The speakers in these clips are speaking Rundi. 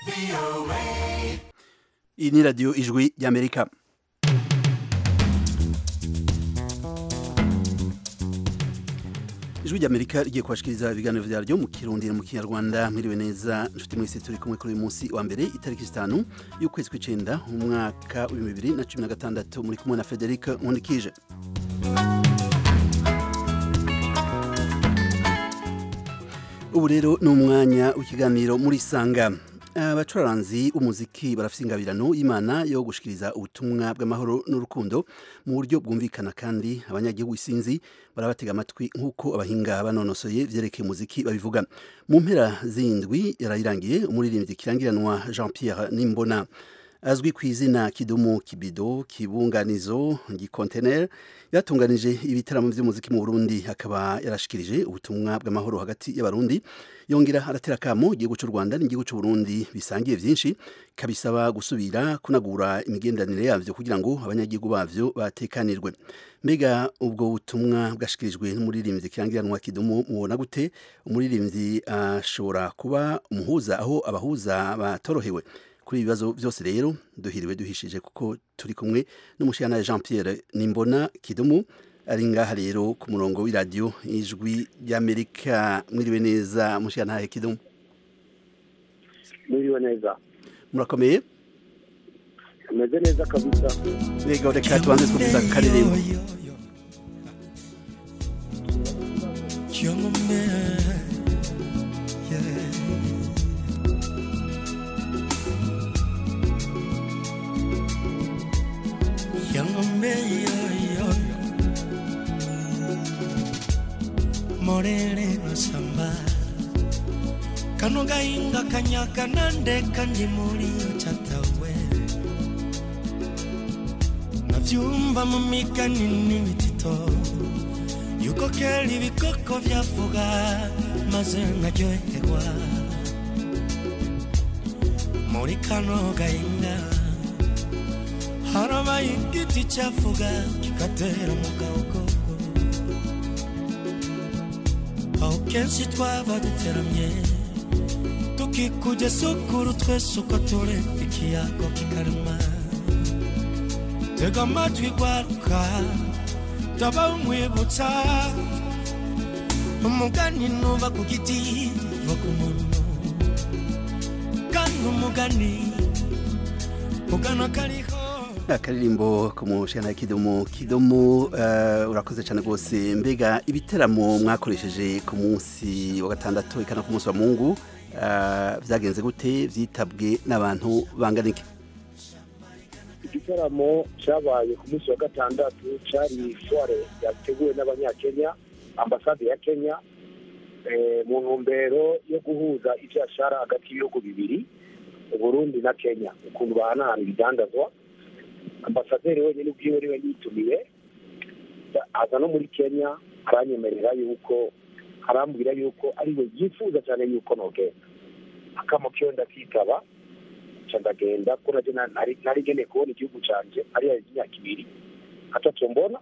iyi ni radiyo ijwi ry'amerika ijwi ry'amerika rigiye kubashikiriza ibiganiro vyaryo mu kirundi mu kinyarwanda mwiriwe neza nshuti mwese turi kumwe kuri uyu munsi wa mbere itariki zitanu y'ukwezi kw'icenda mu mwaka w'ibihumbi bibiri na cumi na gatandatu muri kumwe na frederic nkundikije ubu rero ni umwanya w'ikiganiro muri sanga abacuraranzi b'umuziki barafite ingabirano y'imana yo gushikiriza ubutumwa bw'amahoro n'urukundo mu buryo bwumvikana kandi abanyagihugu isinzi barabatega amatwi nk'uko abahinga banonosoye vyerekeye umuziki babivuga mu mpera z'indwi yarayirangiye umuririmbyi kirangiranwa jean pierre nimbona azwi ku izina kidumu kibido kibunganizo gikontener yatunganije ibitaramo by'umuziki mu Burundi akaba yarashikirije ubutumwa bw'amahoro hagati y'abarundi yongera aratera kamo igihugu cy'u Rwanda n'igihugu cy'u Burundi bisangiye byinshi kabisaba gusubira kunagura imigenderanire yavyo kugira ngo abanyagihugu bavyo batekanirwe mbega ubwo butumwa bwashikirijwe n'umuririmbyi kirangiranwa kidumu mubona gute umuririmbyi ashobora kuba umuhuza aho abahuza batorohewe kuri ibibazo byose rero duhiriwe duhishije kuko turi kumwe n'umushana Jean Pierre Nimbona Kidumu ari ngaha rero ku murongo w'iradiyo ijwi ry'Amerika mwiriwe neza mushana Kidumu mwiriwe neza murakomeye ameze neza kabisa rega reka tubanze twumviza akaririmbo Yangombe yo yo Morele masamba Kano gainga kanyaka nande kandi muri chatawe Navyumva mu migani n'imitito Yuko kera ibikoko vyavuga maze nkaryoherwa Muri kano gainga harabaye igiti cyavuga kigatera mu gahogo aho kenshi twaba duteramye tukikujya sukuru twese uko turi ikiyago kikarema tega amatwi gwaruka ndaba umwibutsa umugani nuva ku giti va ku muntu kandi umugani ugana kariho akaririmbo ku mushana kidomo kidomo uh, urakoze cyane rwose mbega ibiteramo mwakoresheje ku munsi wa gatandatu ikana ku munsi wa mungu uh, vyagenze gute vyitabwe n'abantu bangana iki igitaramo cyabaye ku munsi wa gatandatu cyari soire yateguwe n'abanyakenya ambasade ya kenya eh, mu ntumbero yo guhuza ivyashara hagati y'ibihugu bibiri uburundi na kenya ukuntu bahanahana ibidandazwa ambasaderi wenyine ubwiwe niwe yitumiye aza no muri kenya aranyemerera yuko arambwira yuko ariwe yifuza cyane yuko nogenda akamo kiwe ndakitaba nca ndagenda ko naje nari ngeneye kubona igihugu canje ariya imyaka ibiri atatu mbona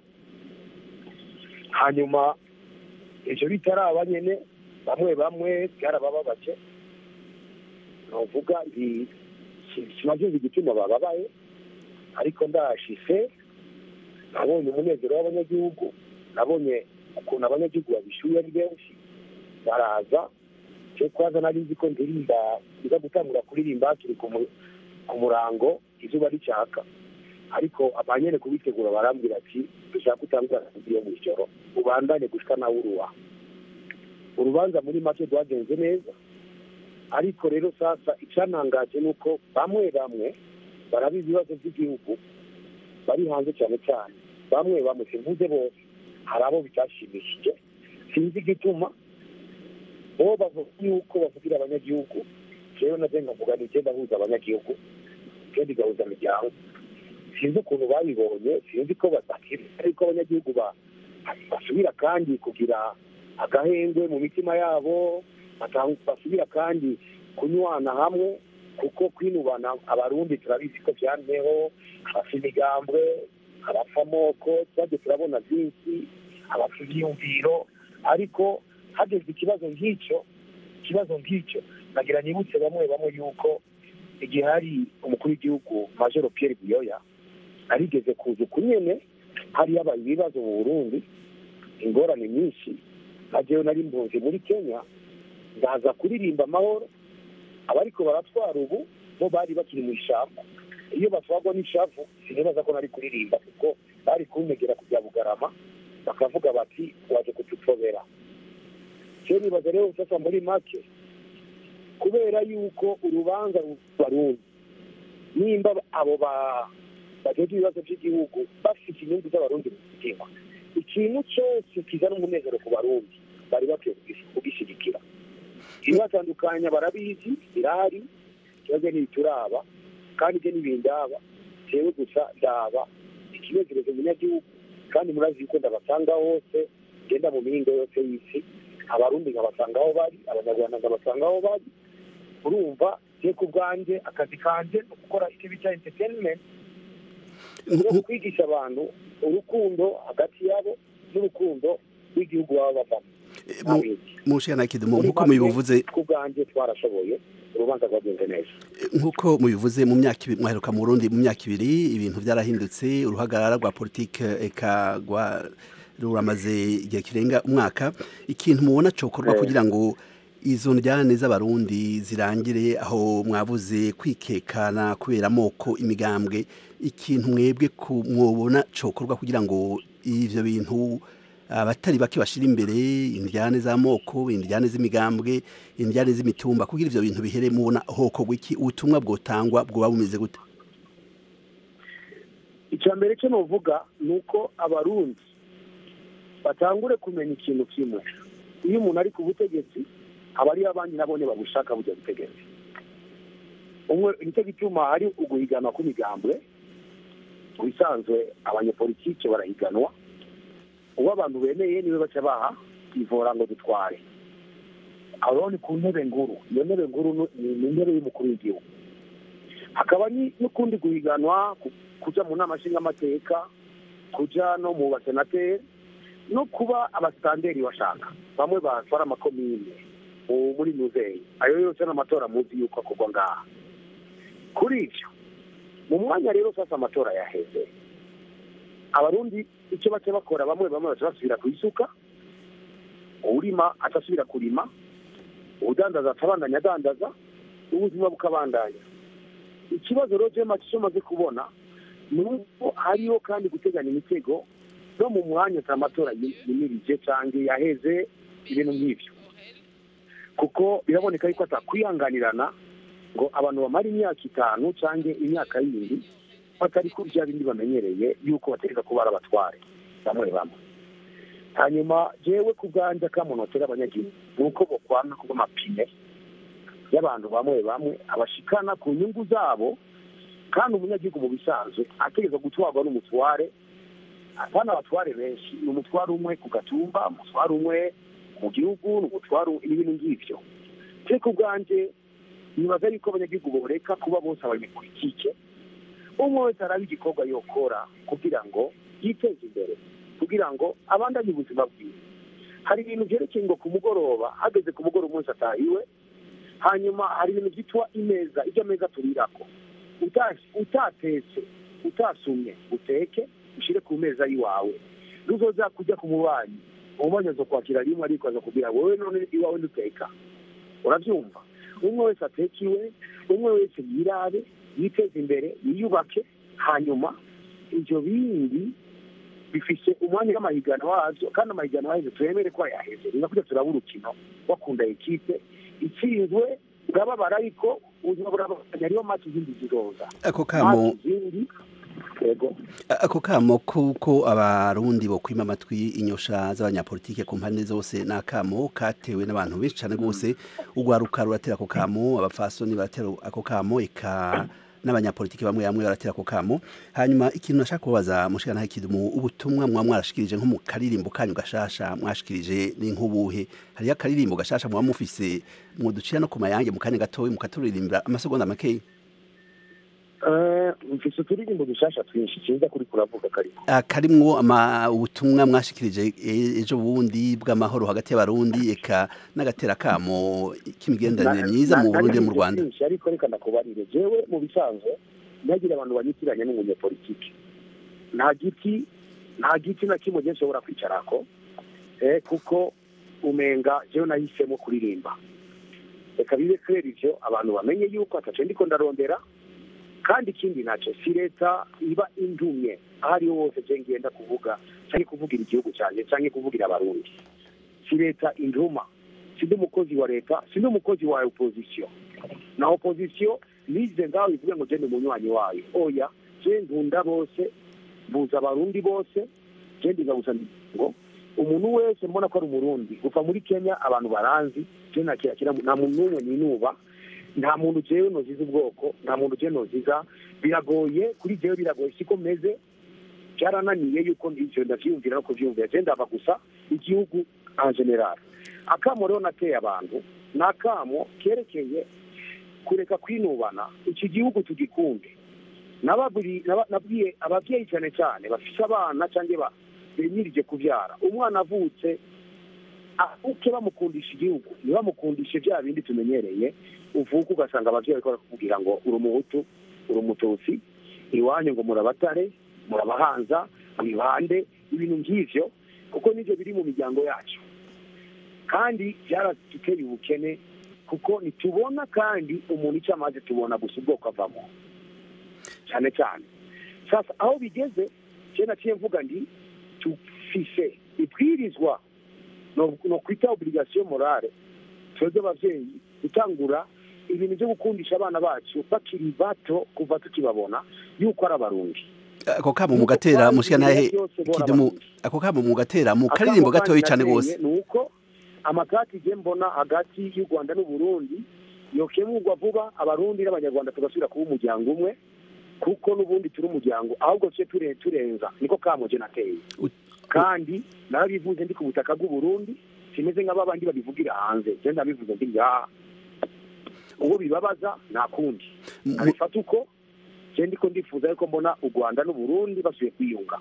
hanyuma ivyo bitaraba nyene bamwe bamwe byarabababaje novuga nti sinavyumva igituma bababaye ariko ndashise nabonye umunezero w'abanyagihugu nabonye ukuntu abanyagihugu babishyuye ari benshi baraza cyo kwaza nari nzi ko ndirimba nza gutangura kuririmba turi ku murango izuba ricyaka ariko abanyene kubitegura barambwira ati dushaka gutangura iyo mu ijoro ubandanye gushika nawe uruwa urubanza muri make rwagenze neza ariko rero sasa icyanangaje ni uko bamwe bamwe barabizi ibibazo by'igihugu bari hanze cyane cyane bamwe bamwe simvuze bose hari abo bitashimishije sinzi igituma bo bavuga yuko bavugira abanyagihugu jewe naje nkavuga ni igenda ahuza abanyagihugu kandi igahuza imiryango sinzi ukuntu babibonye sinzi ko badakira ariko abanyagihugu basubira kandi kugira agahengwe mu mitima yabo basubira kandi kunywana hamwe kuko kwinubana abarundi turabizi ko byanteho abapfa imigambwe abapfa amoko twagiye turabona byinshi abapfa ibyiyumviro ariko hageze ikibazo nk'icyo ikibazo nk'icyo nagira nibutse bamwe bamwe yuko igihe hari umukuru w'igihugu majoro Pierre Buyoya arigeze kuza uku nyene hari yabaye ibibazo mu Burundi ingorane nyinshi najewe nari mpunzi muri Kenya ndaza kuririmba amahoro abariko baratwara ubu bo bari bakiri mu ishyamba iyo batwagwa n'ishavu sinibaza ko nari kuririmba kuko bari kuntegera kujya bugarama bakavuga bati waje kudupfobera cyo nibaza rero sasa muri make kubera yuko urubanza rubarundi nimba abo ba bageze ibibazo by'igihugu bafite inyungu z'abarundi mu mutima ikintu cyose kizana umunezero ku barundi bari bakwiye kugishyigikira ibibatandukanya barabizi birahari ikibazo ntibituraba kandi ibyo ntibindaba jewe gusa ndaba ikinezerezo umunyagihugu kandi murazi yuko ndabasanga hose genda mu mihingo yose y'isi abarundi nkabasanga aho bari abanyarwanda nkabasanga aho bari urumva je ku bwanjye akazi kanje ni gukora icyo bita entertainment no kwigisha abantu urukundo hagati yabo n'urukundo rw'igihugu baba bavamo mushana kidumu nkuko mubivuze ku bwanjye twarashoboye urubanza rwagenze neza nkuko mubivuze mu myaka ibiri mwaheruka mu Burundi mu myaka ibiri ibintu byarahindutse uruhagarara rwa politike eka rwa ruramaze igihe kirenga umwaka ikintu mubona cokorwa kugira ngo izo njyane z'abarundi zirangire aho mwabuze kwikekana kubera amoko imigambwe ikintu mwebwe mwobona cokorwa kugira ngo ivyo bintu abatari bake bashira imbere indyane z'amoko indyane z'imigambwe indyane z'imitumba kugira ivyo bintu bihere mubona hoko gwiki ubutumwa bwotangwa bwoba bumeze gute icya mbere cyo novuga ni uko abarundi batangure kumenya ikintu kimwe iyo umuntu ari ku butegetsi aba ariyo abandi nabone babushaka bujya butegetsi umwe nicyo gituma hari uguhiganwa kw'imigambwe mu bisanzwe abanyepolitike barahiganwa uwo abantu bemeye niwe baca baha ivora ngo dutware aho rero ni ku ntebe nguru iyo ntebe nguru ni intebe y'umukuru w'igihugu hakaba n'ukundi guhiganwa kujya mu nama nshingamateka kujya no mu basenateri no kuba abasitanderi bashaka bamwe batwara amakomine muri muzeyi ayo yose n'amatora muzi yuko akorwa ngaha kuri ibyo mu mwanya rero sasa amatora yaheze abarundi icyo baca bakora bamwe bamwe baca basubira ku isuka urima atasubira kurima udandaza atabandanya adandaza ubuzima bukabandanya ikibazo rero cyo icyo maze kubona ni uko hariho kandi guteganya imitego no mu mwanya amatora yimirije cyangwa yaheze ibintu nk'ibyo kuko biraboneka yuko atakwihanganirana ngo abantu bamara imyaka itanu cyangwa imyaka yindi batari kuri bya bindi bamenyereye yuko bategeka kuba ari abatware bamwe bamwe hanyuma jewe ku bwanjye akamunotera abanyagihugu ni uko bokwana kuba amapine y'abantu bamwe bamwe abashikana ku nyungu zabo kandi umunyagihugu mu bisanzwe ategereza gutwarwa n'umutware atana abatware benshi ni umutware umwe ku gatumba umutware umwe mu gihugu ni umutware n'ibintu ngibyo je ku bwanjye nibaza yuko abanyagihugu boreka kuba bose abanyepolitike umwe wese araba igikorwa yokora kugira ngo yiteze imbere kugira ngo abandanye ubuzima bwiwe hari ibintu byerekeye ngo ku mugoroba hageze ku mugoroba umunsi atahiwe hanyuma hari ibintu byitwa imeza ibyo ameza turirako utatetse utasumye uteke ushyire ku meza y'iwawe nuzoza kujya ku mubanyi umubanyi aza kwakira rimwe ariko aza kubwira wowe none iwawe nduteka urabyumva umwe wese ateka iwe umwe wese yirabe yiteze imbere yiyubake hanyuma ibyo bindi bifise umwanya w'amahiganwa wabyo kandi amahiganwa yaheze turemere ko yaheze ni nakujya turaba urukino bakunda ekipe itsinzwe urababara ariko ubuzima burabandanya ariyo mati izindi ziroza ako kamo izindi yego ako kamo kuko abarundi bokwima amatwi inyosha z'abanyapolitike ku mpande zose ni akamo katewe n'abantu benshi cyane rwose urwaruka ruratera ako kamo abafasoni baratera ako kamo eka n'abanyapolitiki bamwe bamwe baratera ako kamo hanyuma ikintu nashaka kubaza mushikana hakidumu ubutumwa mwa mwarashikirije nko mu karirimbo kanyu gashasha mwashikirije ni nk'ubuhe hariyo akaririmbo gashasha muba mufise mwoducira no ku mayange mu kanya gatoya mukaturirimbira amasegonda makeya mfise uturirimbo dushasha twinshi sinza kuri kuravuga kariko karimwo ama ubutumwa mwashikirije e- ejo bundi bw'amahoro hagati y'abarundi eka n'agatera kamo k'imigenderanire myiza mu Burundi no mu Rwanda byinshi ariko reka ndakubarire jewe mu bisanzwe ntagire abantu banyitiranya n'umunyepolitike nta giti nta giti na kimwe je nshobora kwicarako eh, kuko umenga jewe nahisemo kuririmba reka bibe clair ivyo abantu bamenye yuko ataco ndiko ndarondera kandi ikindi naco si leta iba indumye aho ariho hose je ngenda kuvuga canke kuvugira igihugu canje canke kuvugira abarundi si leta induma sindi umukozi wa leta sindi umukozi wa opposition na opposition nize ngaho ivuge ngo je ndi umunywanyi wayo oya je nkunda bose mbuza abarundi bose je ndigabuza ngo umuntu wese mbona ko ari umurundi kuva muri kenya abantu baranzi je nakira nta muntu n'umwe ninuba nta muntu jewe noziza ubwoko nta muntu jewe noziza biragoye kuri jewe biragoye siko meze byarananiye yuko ivyo ndavyiyumvira no kuvyumvira je ndava gusa igihugu en general akamo rero nateye abantu ni akamo kerekeye kureka kwinubana iki gihugu tugikunde nababuri- naba- nabwiye ababyeyi cyane cyane bafise abana cyangwa bemirije kubyara umwana avutse avuke bamukundisha igihugu ntibamukundishe bya bindi tumenyereye uvuka ugasanga ababyeyi bariko barakubwira ngo uri umuhutu uri umututsi iwanyu ngo murabatare murabahanza mwibande ibintu nk'ivyo kuko nivyo biri mu miryango yacu kandi byaraduteye ubukene kuko ntitubona kandi umuntu icyo amaze tubona gusa ubwoko avamo cyane cyane sasa aho bigeze je naciye mvuga ndi tufise ibwirizwa no no kwita obligation morale twebwe abavyeyi gutangura ibintu byo gukundisha abana bacu bakiri bato kuva tukibabona yuko ari abarundi ako kamo mugatera mushika nahe kidumu ako kamo mugatera mu karirimbo gatoyi cane gose ni uko amakati je mbona hagati y'u rwanda n'uburundi yokemurwa vuba abarundi n'abanyarwanda tugasubira kuba umuryango umwe kuko n'ubundi turi umuryango ahubwo tuje ture- turenza niko kamo je nateye U- kandi narabivuze ndi ku butaka bw'uburundi simeze nka babandi babivugira hanze je ndabivuze ndi ngaha uwo bibabaza nta kundi Mu- abifata uko je ndiko ndifuza yuko mbona u rwanda n'uburundi basubiye kwiyunga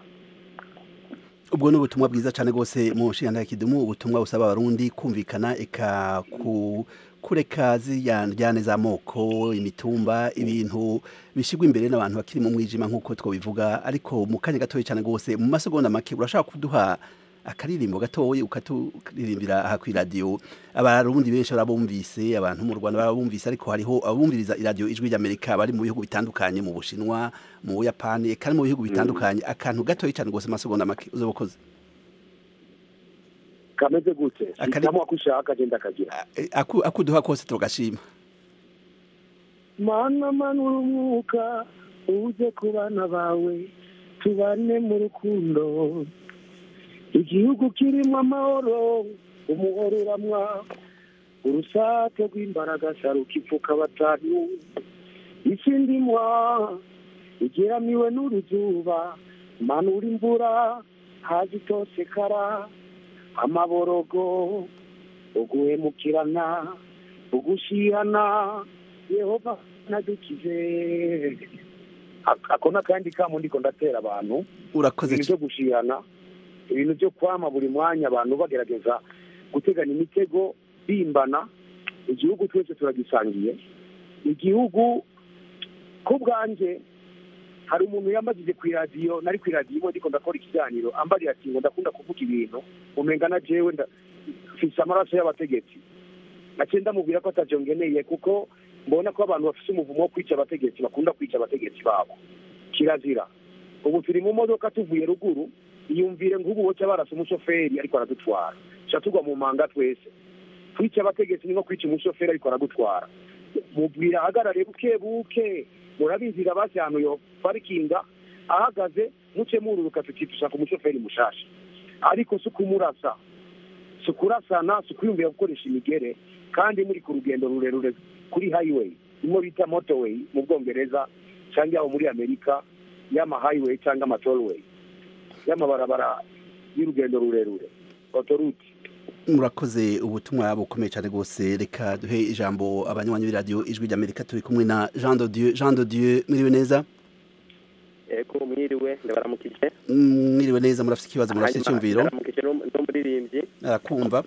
ubwo ni ubutumwa bwiza cyane rwose mu nshinga kidumu ubutumwa busaba abarundi kumvikana eka ku kureka ziriya njyane z'amoko imitumba ibintu bishyirwa imbere n'abantu bakiri mu mwijima nk'uko twabivuga ariko mu kanya gatoya cyane rwose mu masegonda make urashaka kuduha akaririmbo gatoya ukaturirimbira aha ku iradiyo abarundi benshi barabumvise abantu mu rwanda barabumvise ariko hariho abumviriza iradiyo ijwi ry'amerika bari mu bihugu bitandukanye mu bushinwa mu buyapani eka no mu bihugu bitandukanye akantu gatoya cyane rwose amasegonda make uzoba ukoze kameze gute Akari- hitamo ako ushaka je ndakagira Aku- akuduha kose turagashima mana manura umwuka uze ku bana bawe tubane mu rukundo igihugu kirimo amahoro umuhoro uramwa urusake rw'imbaraga sarukipfuka batanu isi ndimwa igeramiwe n'uruzuba manura imvura hazi itosekara amaborogo uguhemukirana ugushihana yehova nadukize Ak- ako n'akandi kamo ndiko ndatera abantu urakoze ibintu byo gushihana ibintu byo kwama buri mwanya abantu bagerageza guteganya imitego bimbana igihugu twese turagisangiye igihugu ku bwanjye hari umuntu yambagije ku iradiyo nari ku iradiyo imwe ndiko ndakora ikiganiro ambarira ati ngo ndakunda kuvuga ibintu umenga na jewe nda- mfise amaraso y'abategetsi naciye ndamubwira ko atavyo ngeneye kuko mbona ko abantu bafise umuvumo wo kwica abategetsi bakunda kwica abategetsi babo kirazira ubu turi mu modoka tuvuye ruguru iyumvire nk'ubu woca barasa umushoferi ariko aradutwara ca tugwa mu manga twese kwica abategetsi ni nko kwica umushoferi ariko aragutwara mubwira ahagarare buke buke murabizira basi ahantu yo parikinga ahagaze muce mururuka tuti dushaka umushoferi mushasha ariko si ukumurasa si ukurasana si ukwiyumvira gukoresha imigere kandi muri ku rugendo rurerure kuri highway imwe bita motorway mu bwongereza cyangwa aho muri amerika y'ama highway cyangwa ama tollway y'amabarabara y'urugendo rurerure autoroute murakoze ubutumwa bukomeye cyane rwose reka duhe ijambo abanywanyi b'iradiyo ijwi ry'amerika turi kumwe na jean de dieu jean de dieu mwiriwe neza ego mwiriwe ndabaramukije mwiriwe neza murafite ikibazo murafite Hanyuma icyumviro ndabaramukije n'um- n'umuririmbyi arakumva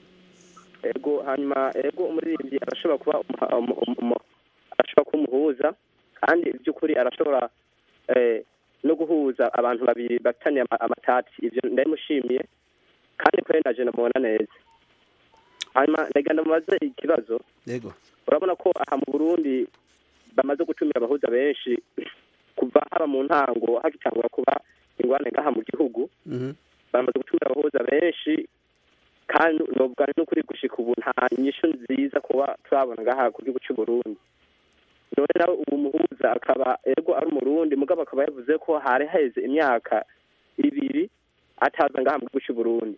ego hanyuma ego umuririmbyi arashobora kuba umuha- umu- umu- umu- arashobora kuba umuhuza kandi by'ukuri arashobora eh, no guhuza abantu babiri bafitanye ama- amatati ivyo ndabimushimiye kandi kuri naje namubona neza hanyuma ndagira ndamubaze ikibazo yego urabona ko aha mu burundi bamaze gutumira abahuza benshi kuva haba mu ntango hagitangura kuba ingwane ngaha mu gihugu Mhm. bamaze gutumira abahuza benshi kandi novuga n'ukuri gushika ubu nta nyishu nziza kuba turabona ngaha ku gihugu cy'u Burundi none nawe ubu muhuza akaba ego ari umurundi mugabo akaba yavuze ko hari haheze imyaka ibiri ataza ngaha mu gihugu cy'u Burundi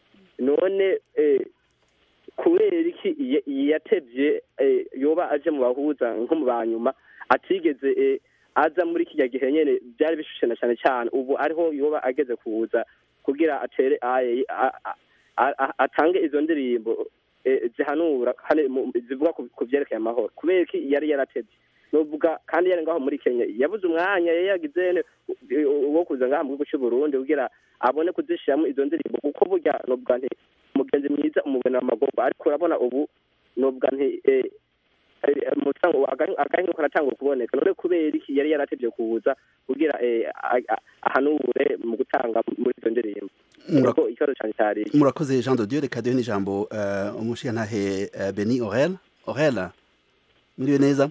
none eh, kubera iki iya- yatevye eh, yoba aje mu bahuza nko mu banyuma atigeze eh, aza muri kijya gihe nyene byari bishushe na cyane cyane ubu ariho yoba ageze kuza kugira atere aye a- a- a- a- atange izo ndirimbo eh, zihanura kandi mu- zivuga ku- ku vyerekeye amahoro kubera iki yari yaratevye novuga kandi yari ngaho muri kenya yabuze umwanya yari yagize ne wo kuza ngaha mu gihugu cy'u burundi kugira abone kuzishiramo izo ndirimbo kuko burya novuga nti umugenzi mwiza umubona amagorwa ariko urabona ubu novuga nti eh, eh, umusango agahenge karatangwa kuboneka none kubera iki yari yaratevye kuza kugira eh, a- a- ahanure mu gutanga muri izo ndirimbo Mura- Ego, ikibazo cane cari iki. murakoze jean de dieu reka duhe n'ijambo eh, umushigantahe eh, beni orel orel mwiriwe neza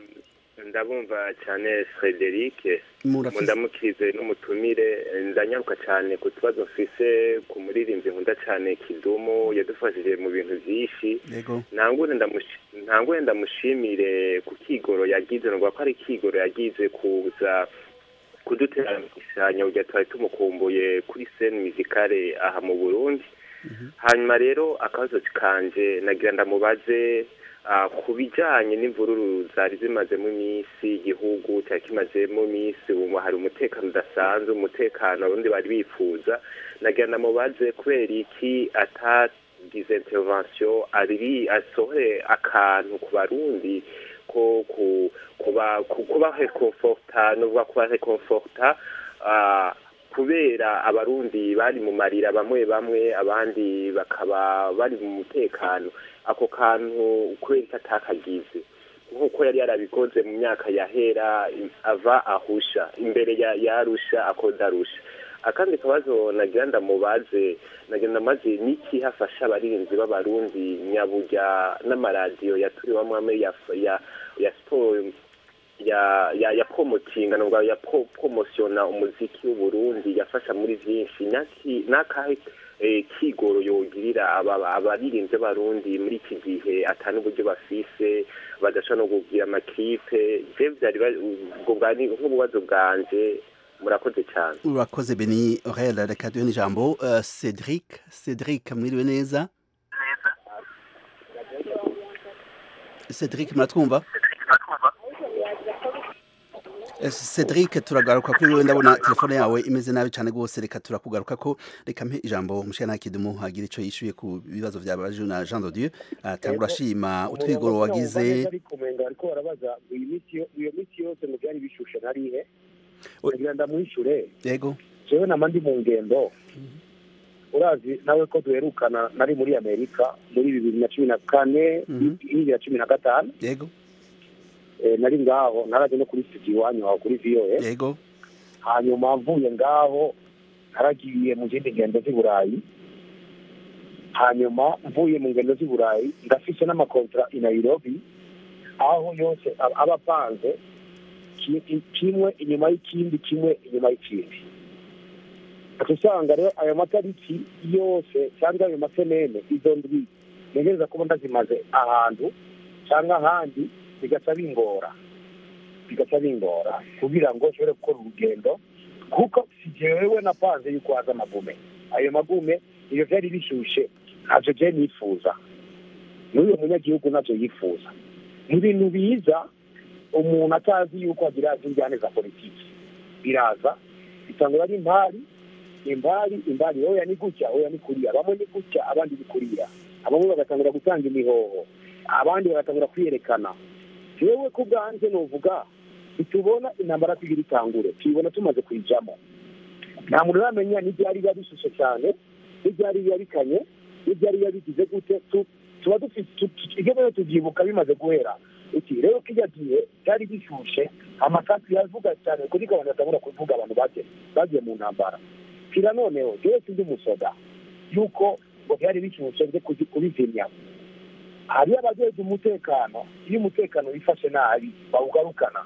ndabumva cyane frederic murafise ndamukize n'umutumire ndanyaruka cyane ku tubazo mfise ku muririmbyi nkunda cyane kidumu yadufashije mu bintu byinshi yego ntangure ndamushi- ntangure ndamushimire ku kigoro yagize nuvuga ko ari ikigoro yagize kuza kuduteranyisanya kugira twari tumukumbuye kuri sene muzikale aha mu burundi hanyuma rero akabazo kanje nagira ndamubaze ah, ku bijyanye n'imvururu zari zimazemo iminsi igihugu cyari kimazemo iminsi ubu hari umutekano udasanzwe umutekano abarundi bari bifuza nagira ndamubaze kubera iki atagize intervention ari asohore akantu ku barundi ko ku kuba ku- kuba reconforta nuvuga kuba reconforta ah, kubera abarundi bari mu marira bamwe bamwe abandi bakaba bari mu mutekano ako kantu kubera ko atakagize nk'uko yari yarabikoze mu myaka yahera i- ava ahusha imbere ya yarusha akodarusha akandi kabazo nagira ndamubaze nagira ndamaze niki hafasha abarinzi b'abarundi nyaburya n'amaradiyo yaturiwamo amwe ya ya ya siporo ya ya ya promotinga nubwo ya pro- promosiona umuziki w'uburundi yafasha muri byinshi naki nakahe eh, kigoro yogirira aba- abaririnze barundi muri iki gihe atani uburyo bafise badashobora no kugira amakipe je vyari ba- ubwo bwari nk'ububazo bwanje murakoze cyane urakoze beni orel reka duhe n'ijambo eh, cedric cedric mwiriwe neza cedric muratwumva Eh, Cedric turagaruka kuri wewe ndabona telefone yawe imeze nabi cyane rwose reka turakugaruka ko reka mpe ijambo umushana kidumu hagira ico yishuye ku bibazo byabajwe na Jean de Dieu atangura ashima utwigoro wagize ariko umenga ariko barabaza ngo iyi miti yo- iyo miti yose ngo byari bishushe narihe We- kugira ndamwishure yego jewe nama ndi mu ngendo urazi nawe ko duherukana nari muri amerika muri bibiri na cumi na kane Mhm. bibiri na cumi na gatanu yego eh, nari ngaho naraje no kuri studio iwanyu aho kuri voa yego hanyuma mvuye ngaho naragiye mu zindi ngendo z'i burayi hanyuma mvuye mu ngendo z'i burayi ndafise n'amakontra i nairobi aho yose aba aba apanze ki- i- kimwe inyuma y'ikindi kimwe inyuma y'ikindi ati usanga rero ayo matariki yose cyangwa ayo masenene izo ndwi ntegereza kuba ndazimaze ahantu cyangwa ahandi bigaca bingora bigaca bingora kugira ngo nshobore gukora urugendo kuko si jewe napanze yuko haza amagume ayo magume iyo vyari bishushe ntavyo je nifuza n'uyo munyagihugu navyo yifuza ni ibintu biza umuntu atazi yuko agira injyane za politiki biraza bitangura ari impari impari impari oya ni gutya oya ni kuriya bamwe ni gutya abandi ni kuriya abamwe bagatangura gutanga imihoho abandi bagatangura kwiyerekana jewe ku bwanje novuga ntitubona intambara tugira itangure tuyibona tumaze kuyijamo nta muntu uramenya n'ibyari biba bishushe cyane n'ibyari biba bikanye n'ibyari biba bigize gute tu- tuba dufite tu- tu- ibyo rero tubyibuka bimaze guhera uti rero kijya gihe byari bishushe amasasu yavuga cyane kuri gahunda atabura kuvuga abantu bagiye bagiye mu ntambara kira noneho jewe sindi umusoda yuko ngo byari bishushe byo kuzi- kubizimya hariyo abajejwe umutekano iyo umutekano wifashe nabi bawugarukana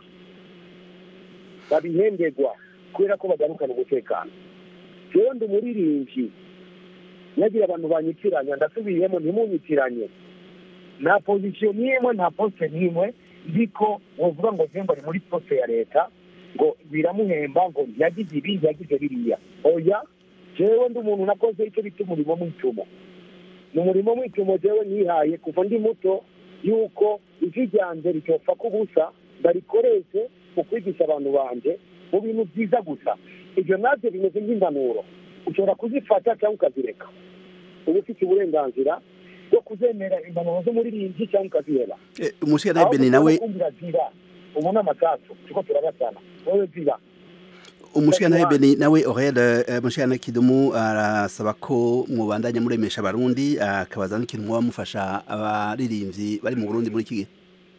babihenderwa kubera ko bagarukana umutekano rero ndi umuririmbyi nagira abantu banyitiranya ndasubiyemo ntimunyitiranye nta pozisiyo n'imwe nta posite n'imwe ndiko wovuga ngo zemba ari muri posite ya leta ngo biramuhemba ngo yagize ibi yagize biriya oya jewe ndi umuntu nakoze icyo bita umurimo mw'icumu ni umurimo mw'icumu jewe nihaye kuva ndi muto yuko ijwi ryanjye ritopfa kubusa ndarikoreshe mu kwigisha abantu banje mu bintu byiza gusa ibyo nabyo bimeze nk'impanuro ushobora kuzifata cyangwa ukazireka uba ufite uburenganzira bwo kuzemera impanuro z'umuririmbyi cyangwa ukaziheba Eh, umushikana Beni nawe kumvira zira ubu ni amasasu turiko turabasana wowe zira umushikana Beni nawe Aurel eh, umushikana Kidumu arasaba ko mubandanya muremesha abarundi akabaza n'ikintu muba mufasha abaririmbyi bari mu Burundi muri iki gihe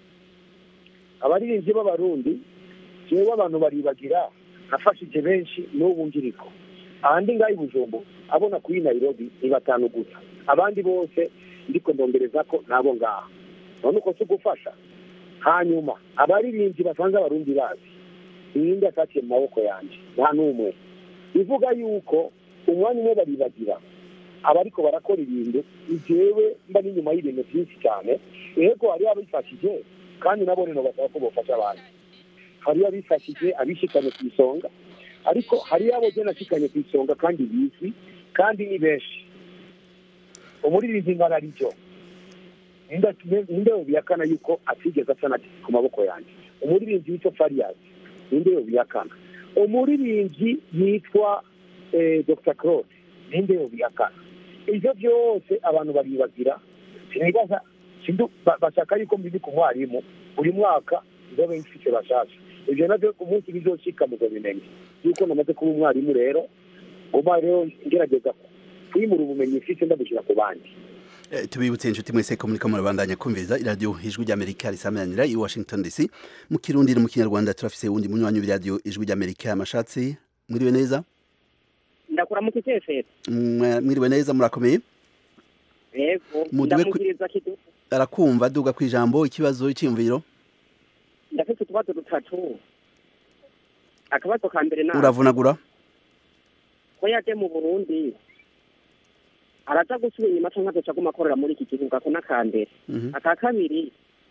abaririmbyi b'abarundi jewe abantu baribagira nafashije benshi n'ubu ngiriko ahandi ngaho i bujumbu abona kuri nairobi ni batanu gusa abandi bose ndiko ndongereza ko nabo ngaha none uko si ugufasha hanyuma abaririmbyi basanze abarundi bazi ninde afatiye mu maboko yanjye nta n'umwe bivuga yuko umwanya umwe baribagira abariko barakora ibintu jewe mba n'inyuma y'ibintu byinshi cyane yego hariho abifashije kandi nabo rero basaba ko bofasha abandi hariyo abifashije abishikanye ku isonga ariko hariyo abo jye nashikanye ku isonga kandi bizwi kandi ni benshi umuririmbyi ngana aricyo ninde ninde yobihakana yuko atigeze asana ku maboko yanjye umuririmbyi witwa fariyazi ninde yobihakana umuririmbyi yitwa eh, dr claude ninde yobihakana ibyo byose abantu baribagira sinibaza sindu ba- bashaka yuko mbizi ku mwarimu buri mwaka nzobe mfite bashasha ibyo nabyo ku munsi bizoshika muzobimenya yuko namaze kuba umwarimu rero uba rero ngerageza kwimura ubumenyi mfite ndabushyira ku bandi Eh, tubibutse inshuti mwese ko muriko murabandanya kumviriza iradiyo ijwi ry'amerika risamanira i washington dc mu kirundi no mu kinyarwanda turafise wundi munywanyi w'iradiyo ijwi ry'amerika amashatsi mwiriwe neza ndakuramuka ikefera Mwa- mwiriwe neza murakomeye yego Muduwe ku- ndamugiriza kidu arakumva duga ku ijambo ikibazo icyiyumviro ndafite utubazo dutatu akabazo ka mbere na uravunagura ko yaje mu burundi araza gusubira inyuma canke azoca aguma akorera muri iki gihugu ako n'akambere Mhm. aka kabiri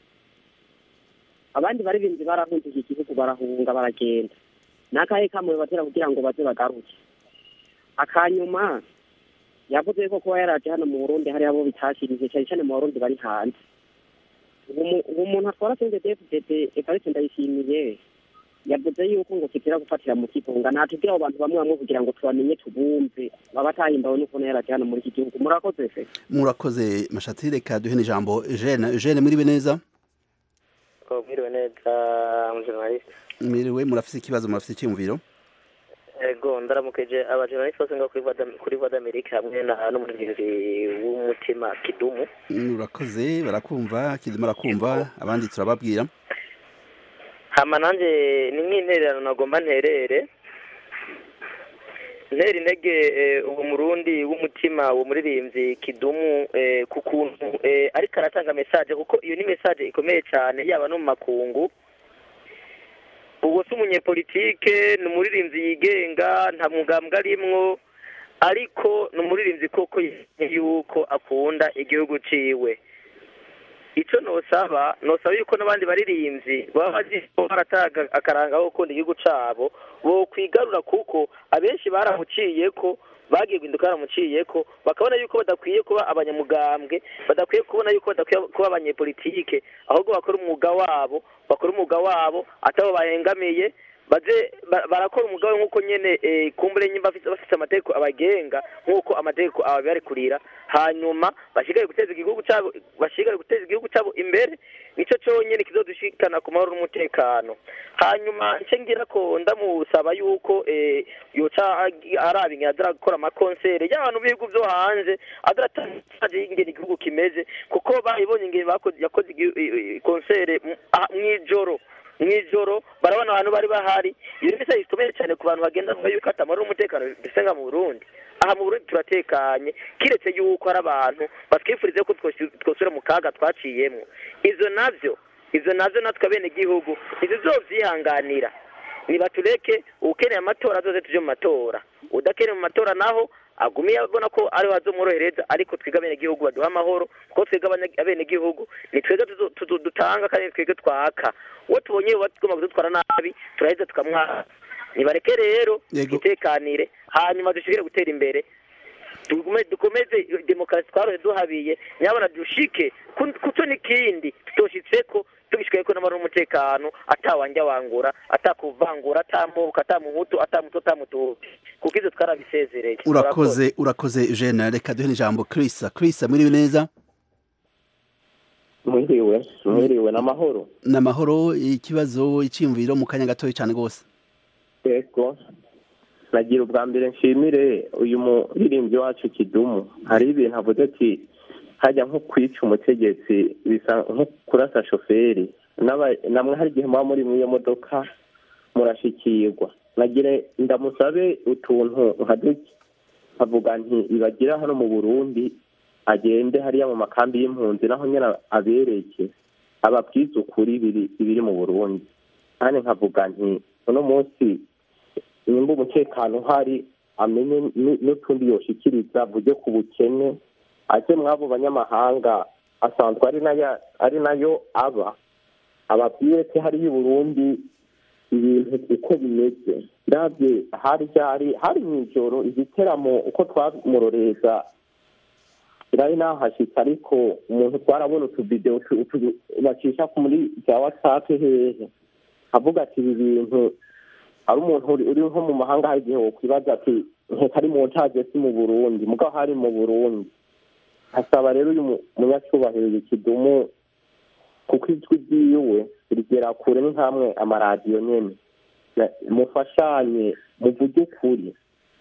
abandi baririmbyi barahunze iki gihugu barahunga baragenda n'akahe kamwe batera kugira ngo baze bagaruke akanyuma yavuze ko kuba yaraje hano mu burundi hari abo bitashirije cyane cyane mu barundi bari hanze ubu mu- ubu muntu atwara sente dfdd evariste ndayishimiye yavuze yuko ngo kitira gufatira mu kigunga natubwira abo bantu bamwe bamwe kugira ngo tubamenye tubumve baba batahimbawe n'ukuntu yaraje hano muri iki gihugu murakoze se murakoze mashatsi reka duhe n'ijambo Eugene Eugene mwiriwe neza mwiriwe neza umujournaliste mwiriwe murafise ikibazo murafise icyiyumviro ego ndaramukije abajournaliste bose ngo kuri Voix d'Am- kuri voix d'amerique hamwe na n'umurinzi w'umutima kidumu Mm, urakoze barakumva kidima arakumva abandi turababwira hama nanjye ni nk'intererano nagomba nterere ntera intege eh, uwo murundi w'umutima uwo muririmbyi kidumu eh, ku kuntu eh, ariko aratanga mesaje kuko iyo ni mesaje ikomeye cyane yaba no mu makungu uwo si umunyepolitike ni umuririmbyi yigenga nta mugambwe arimwo ariko ni umuririmbyi koko yemeye yuko akunda igihugu ciwe icyo nosaba nosaba yuko n'abandi baririmbyi baba bazi ko barataga akaranga ko gukunda igihugu cabo bo kwigarura kuko abenshi baramuciye ko bagiye guhinduka baramuciye ko bakabona yuko badakwiye kuba abanyamugambwe badakwiye kubona yuko badakwiye kuba abanyepolitike ahubwo bakora umwuga wabo bakora umwuga wabo atabo bahengamiye baje ba- barakora umugabo nk'uko nyene eh, kumbure nyimba bafise bafise amategeko abagenga nk'uko amategeko ababirekurira hanyuma bashigare guteza igihugu cabo bashigare guteza igihugu cabo imbere nico conyene kizodushikana ku mahoro n'umutekano hanyuma nce ngira ko ndamusaba yuko eh, yoca agi- araba ingene aza gukora amakonsere y'abantu b'ibihugu vyo hanze azaratanje ingene igihugu kimeze kuko bayibonye ingene bakoze yakoze igi- i- i- konsere mu- ah, mw'ijoro mw'ijoro barabona abantu bari bahari iyo bisa gikomeye cyane ku bantu bagenda bavuga yuko atamara umutekano mbese nka mu burundi aha mu burundi turatekanye kiretse yuko hari abantu batwifuriza ko twosi- twosubira mu kaga twaciyemwo izo navyo izo nazo natwe abenegihugu ntituzovyihanganira nibatureke ukeneye amatora azoze tuje mu matora udakeneye mu matora naho agumiye abona ko ariho azomworohereza ariko twebwe abenegihugu baduha amahoro kuko twebwe abane- abenegihugu ni twebwe tuzo- tuzo- dutanga kandi ni twebwe twaka uwo tubonye bagomba kudutwara nabi turaheza tukamwaka nibareke rero Yego. twitekanire hanyuma dushobore gutera imbere dukume- dukomeze demokarasi twarohe duhabiye nyabona dushike ku- kuco n'ikindi tutoshitseko tugishikayeko n'amahoro n'umutekano atawanja wangura atakuvangura atamuka atamuhutu atamuto atamutuhutu kuko ivyo twarabisezereye urakoze urakoze Eugene reka duhe ijambo Chris Chris mwiriwe neza mwiriwe mwiriwe n'amahoro namahoro ikibazo iciyumviro mu kanya gatoya cyane rwose yego nagira ubwa mbere nshimire uyu muririmbyi wacu kidumu hari ibintu avuze ati hajya nko kwica umutegetsi bisa nko kurasa shoferi N'aba- namwe hari igihe muba muri mw'iyo modoka murashikirwa nagire ndamusabe utuntu nka duke avuga nti ibagira hano mu burundi agende hariya mu makambi y'impunzi naho nyine abereke ababwiza ukuri ibiri ibiri mu burundi kandi nkavuga nti uno munsi nimba umutekano uhari amenye n- n'utundi yoshikiriza avuge ku bukene aje mw'abo banyamahanga asanzwe ari nayo ari nayo aba ababwire ko hariyo i burundi ibintu uko bimeze ndabye hari ryari hari mw'ijoro igiteramo uko twamuroreza nari nahashitse ariko umuntu twarabona utuvidewo tu- tu- bacisha muri bya watsapu hehe avuga ati ibi bintu ari umuntu uri uri nko mu mahanga hari igihe wokwibaza ati nkeka ari mu ntaje si mu burundi mugabo hari mu burundi hasaba rero uyu mu- munyacyubahiro ikidumu kuko ijwi ryiwe rigera kure ni nk'amwe amaradiyo nyene Na- mufashanye muvuge ukuri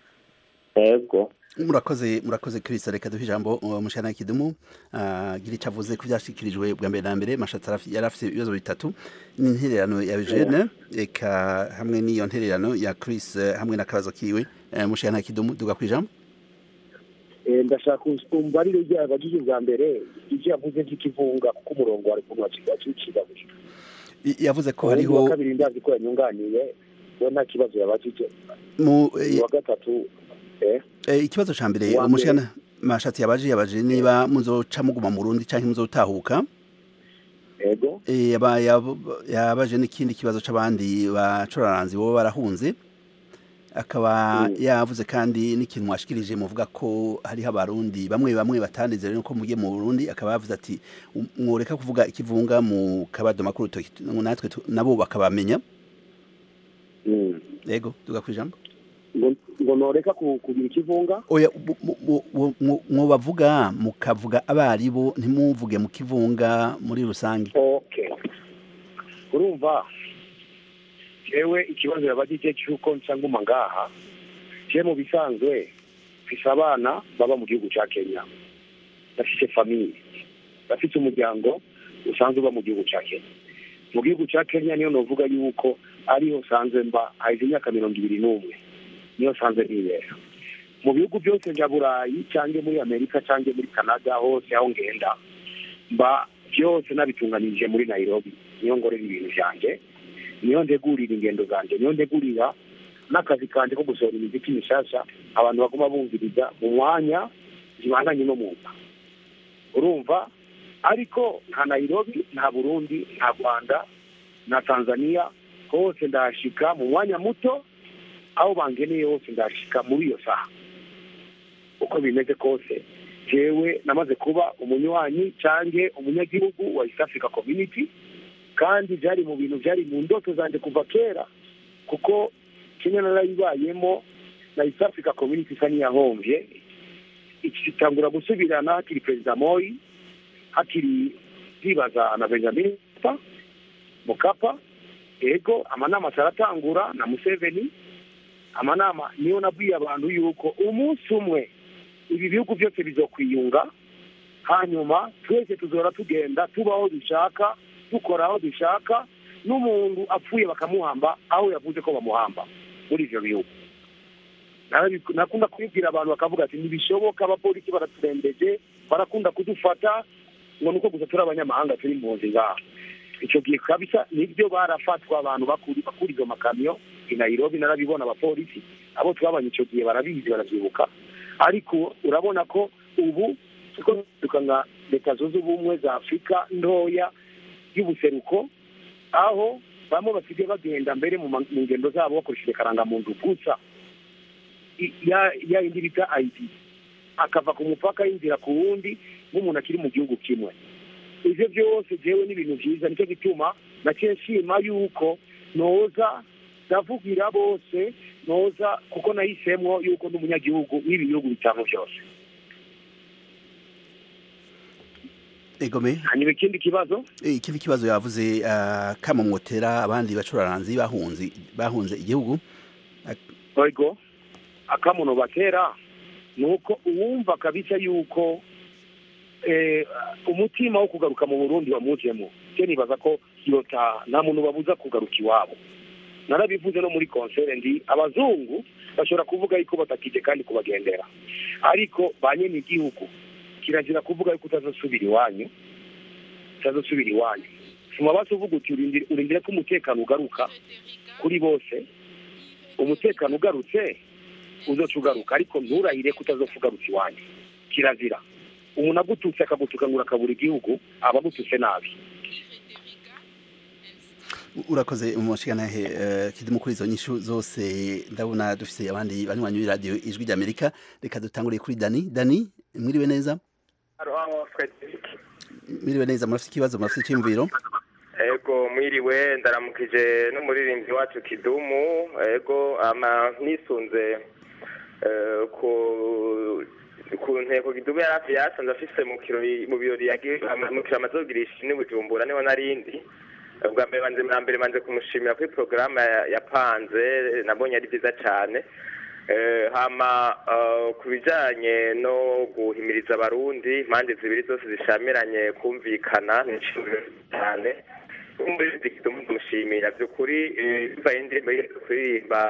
ego murakoze murakoze Chris reka duhe ijambo uh, mushana kidumu uh, gira icyo avuze ku byashikirijwe bwa mbere na mbere mashatsi arafi- yari afite ibibazo bitatu n'intererano ya Eugene eka hamwe n'iyo ntererano ya Chris eh, hamwe n'akabazo kiwe uh, mushana kidumu duga ku ijambo Eh, ndashaka umbarire rya bagije bwa mbere ivyo yavuze vy'ikivunga kuko umurongo wari kuntu wacicigabuje I- yavuze ko uwundi wa hariho kabiri ndazi ko yanyunganiye we nta kibazo yabajije mu eh, uwa gatatu eh Eh, ikibazo ca mbere Uwa umushana mashatsi yabaje yabaje niba muzoca muguma mu Burundi canke muzotahuka ego Eh, yaba yab- yabaje n'ikindi kibazo c'abandi bacuraranzi bo barahunze akaba Mm. yavuze kandi n'ikintu mwashikirije muvuga ko hariho abarundi bamwe bamwe batanezere nuko mugiye mu Burundi akaba yavuze ati "Um, mworeka kuvuga ikivunga mu kabadoma k'urutoki natwe tu- nabo bakabamenya Mm. yego tuga kwijambo ngo ngo noreka ku- kugira ikivunga oya bu- bu- bu- bu- mu- mwobavuga mukavuga abaribo ntimuvuge mu kivunga muri rusange okay urumva jewe ikibazo yabajije cy'uko nsa nguma ngaha je mu bisanzwe mfise abana baba mu gihugu ca kenya bafise famiye bafise umuryango usanzwe uba mu gihugu ca kenya mu gihugu ca kenya niyo novuga yuko ariho sanzwe mba haheze imyaka mirongo ibiri n'umwe niyo sanzwe nibera mu bihugu byose nja burayi cange muri amerika cange muri canada hose aho ngenda mba byose nabitunganije muri nairobi niyo ngorera ibintu vyanje niyo ntegurira ingendo zanje niyo ntegurira n'akazi kanje ko gusohora imiziki mishasha abantu baguma bumviriza mu mwanya zibanganye no muza urumva ariko nta nairobi nta burundi nta rwanda na tanzania hose ndahashika mu mwanya muto aho bangeneye hose ndahashika muri iyo saha uko bimeze kose jewe namaze kuba umunywanyi cange umunyagihugu wa east africa community kandi byari mu bintu byari mu ndoto zanjye kuva kera kuko kenya narayibayemo na east africa community isa n'iyahombye iki gitangura gusubirana hakiri perezida moyi hakiri zibaza na benjamin mkapa mukapa ego amanama ataratangura na museveni amanama niyo nabwiye abantu yuko umunsi umwe ibi bihugu byose bizokwiyunga hanyuma twese tuzora tugenda tuba aho dushaka dukora aho dushaka n'umuntu apfuye bakamuhamba aho yavuze ko bamuhamba muri ivyo bihugu Narabi- nakunda kubibwira abantu bakavuga ati ntibishoboka abapolisi baraturembeje barakunda kudufata ngo nuko gusa turi abanyamahanga turi impunzi ngaha icyo gihe kabisa nibyo barafatwa abantu bakuri bakura izo makamyo i nairobi narabibona abapolisi abo twabanye icyo gihe barabizi baravyibuka ariko urabona ko ubu tuko duka nka leta zunze ubumwe za afurika ntoya y'ubuseruko aho bamwe basigaye bagenda mbere mu ma- mu ngendo zabo bakoresheje karangamuntu gusa I- ya ya yindi bita ID akava ku mupaka yinjira ku wundi nk'umuntu akiri mu gihugu kimwe ivyo byose jewe ni ibintu vyiza nicyo gituma naciye nshima yuko noza ndavugira bose noza kuko nahisemwo yuko n'umunyagihugu w'ibi bihugu bitanu byose egome hanyuma ikindi kibazo Eh, ikindi kibazo yavuze ah, kama mwotera abandi bacuraranzi bahunze bahunze igihugu ego akamuno batera ni uko uwumva kabisa yuko eh, umutima wo kugaruka mu burundi wamujemo cyo nibaza ko yota nta muntu babuza kugaruka iwabo narabivuze no muri konsere ndi abazungu bashobora kuvuga yuko batakije kandi kubagendera ariko ba nyene igihugu kirazira kuvuga yuko utazosubira iwanyu utazosubira iwanyu suma basi uvuga uti urindire urindire ko umutekano ugaruka kuri bose umutekano ugarutse uzoca ugaruka ariko nturahire ko utazopfa ugarutse iwanyu kirazira umuntu agututse akagutuka ngo urakabura igihugu aba agututse nabi urakoze umushigantahe uh, kidumu kuri izo nyishu zose ndabona dufise abandi banywanyi b'iradiyo ijwi ry'amerika reka dutanguriye kuri dani dani mwiriwe neza mwiriwe neza murafite ikibazo murafite icyiyumviro ego mwiriwe ndaramukije n'umuririmbyi wacu kidumu ego ama nisunze eh, ku ku ntego kidumu yari hafi yasanze afise mu kirori mu birori yagiye mu kirori amaze kugirisha ni bujumbura niho narindi ubwa mbere banze bwa mbere banze kumushimira kuri porogaramu ya- yapanze nabonye ari byiza cyane Eh, hama eh, ku bijanye no guhimiriza abarundi impande zibiri zose zishamiranye kumvikana ni ikintu cyane umuririmbyi kidumu tumushimira by'ukuri eh, bivaye indirimbo yiheruka kuririmba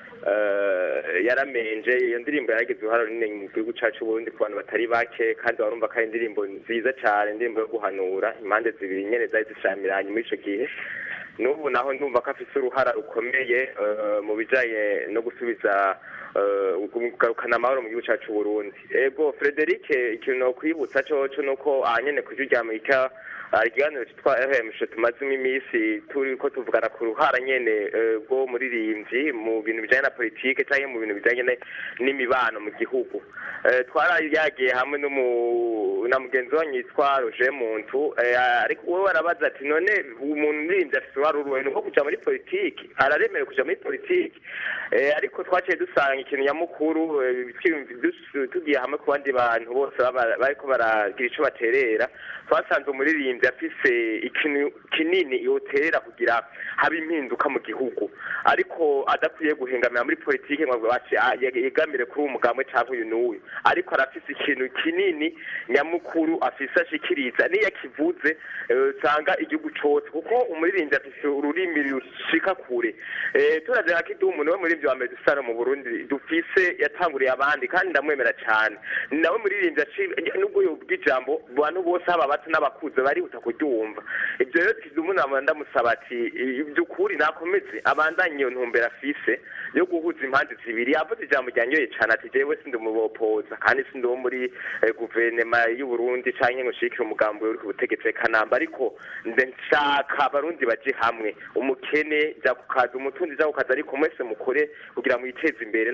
eh, yaramenje iyo ndirimbo yaragize uruhare runini mu gihugu cacu Burundi ku bantu batari bake kandi warumva ko ari indirimbo nziza cyane indirimbo yo guhanura impande zibiri nyene zari zishamiranye muri ico gihe n'ubu naho ndumva ko afise uruhara rukomeye eh, mu bijanye no gusubiza eh, kugarukana amahoro mu gihugu cacu Burundi ego Frederic ikintu nokwibutsa coco nuko ahanyene ku rya Amerika hari ikiganiro cyitwa RMC tumazemo iminsi turi ko tuvugana ku ruhara nyene eh, rwo muririmbyi mu bintu bijanye na politike canke mu bintu bijanye ne- n'imibano mu gihugu Eh, twari yagiye hamwe n'umu na mugenzi wanyu yitwa Roger Muntu eh, ariko wowe warabaza ati none umuntu muririmbyi afise uruhara uruhe nuko kuja muri politiki araremerewe kuja muri politiki Eh, ariko twaciye dusanga ikintu nyamukuru eh, twiyumvi- dus- tugiye hamwe ku bandi bantu bose baba- bariko baragira ico baterera twasanze umuririmbyi afise ikintu kinini yoterera kugira habe impinduka mu gihugu ariko adakwiye guhengamira muri politiki ngo avuge ati "Ah, yeg- yegamire kuri uyu mugambwe canke uyu n'uyu ariko arafise ikintu kinini nyamukuru afise ashikiriza niyo akivuze eh, usanga igihugu cose kuko umuririmbyi afise ururimi rushika kure Eh, turaje nka kidumu niwe muririmbyi wa mbere dusana mu burundi dufise yatanguriye abandi kandi ndamwemera cane ni nawe muririmbyi aci- nubwo yobwa ijambo abantu bose haba abato n'abakuze barihuta kuryumva ibyo rero kidumu nama ndamusaba ati "I- by'ukuri nakomeze abandanye iyo ntumbero afise yo guhuza impande zibiri yavuze ijambo ryanyoye cane ati jewe sindi umubopoza kandi sindi uwo muri eh, guverinema y'uburundi canke ngo nshigikire umugambi uri ku butegetsi kanamba ariko nshaka abarundi baje hamwe umukene jya ku kazi umutunzi jya ku kazi ariko mwese mukore kugira mwiteze imbere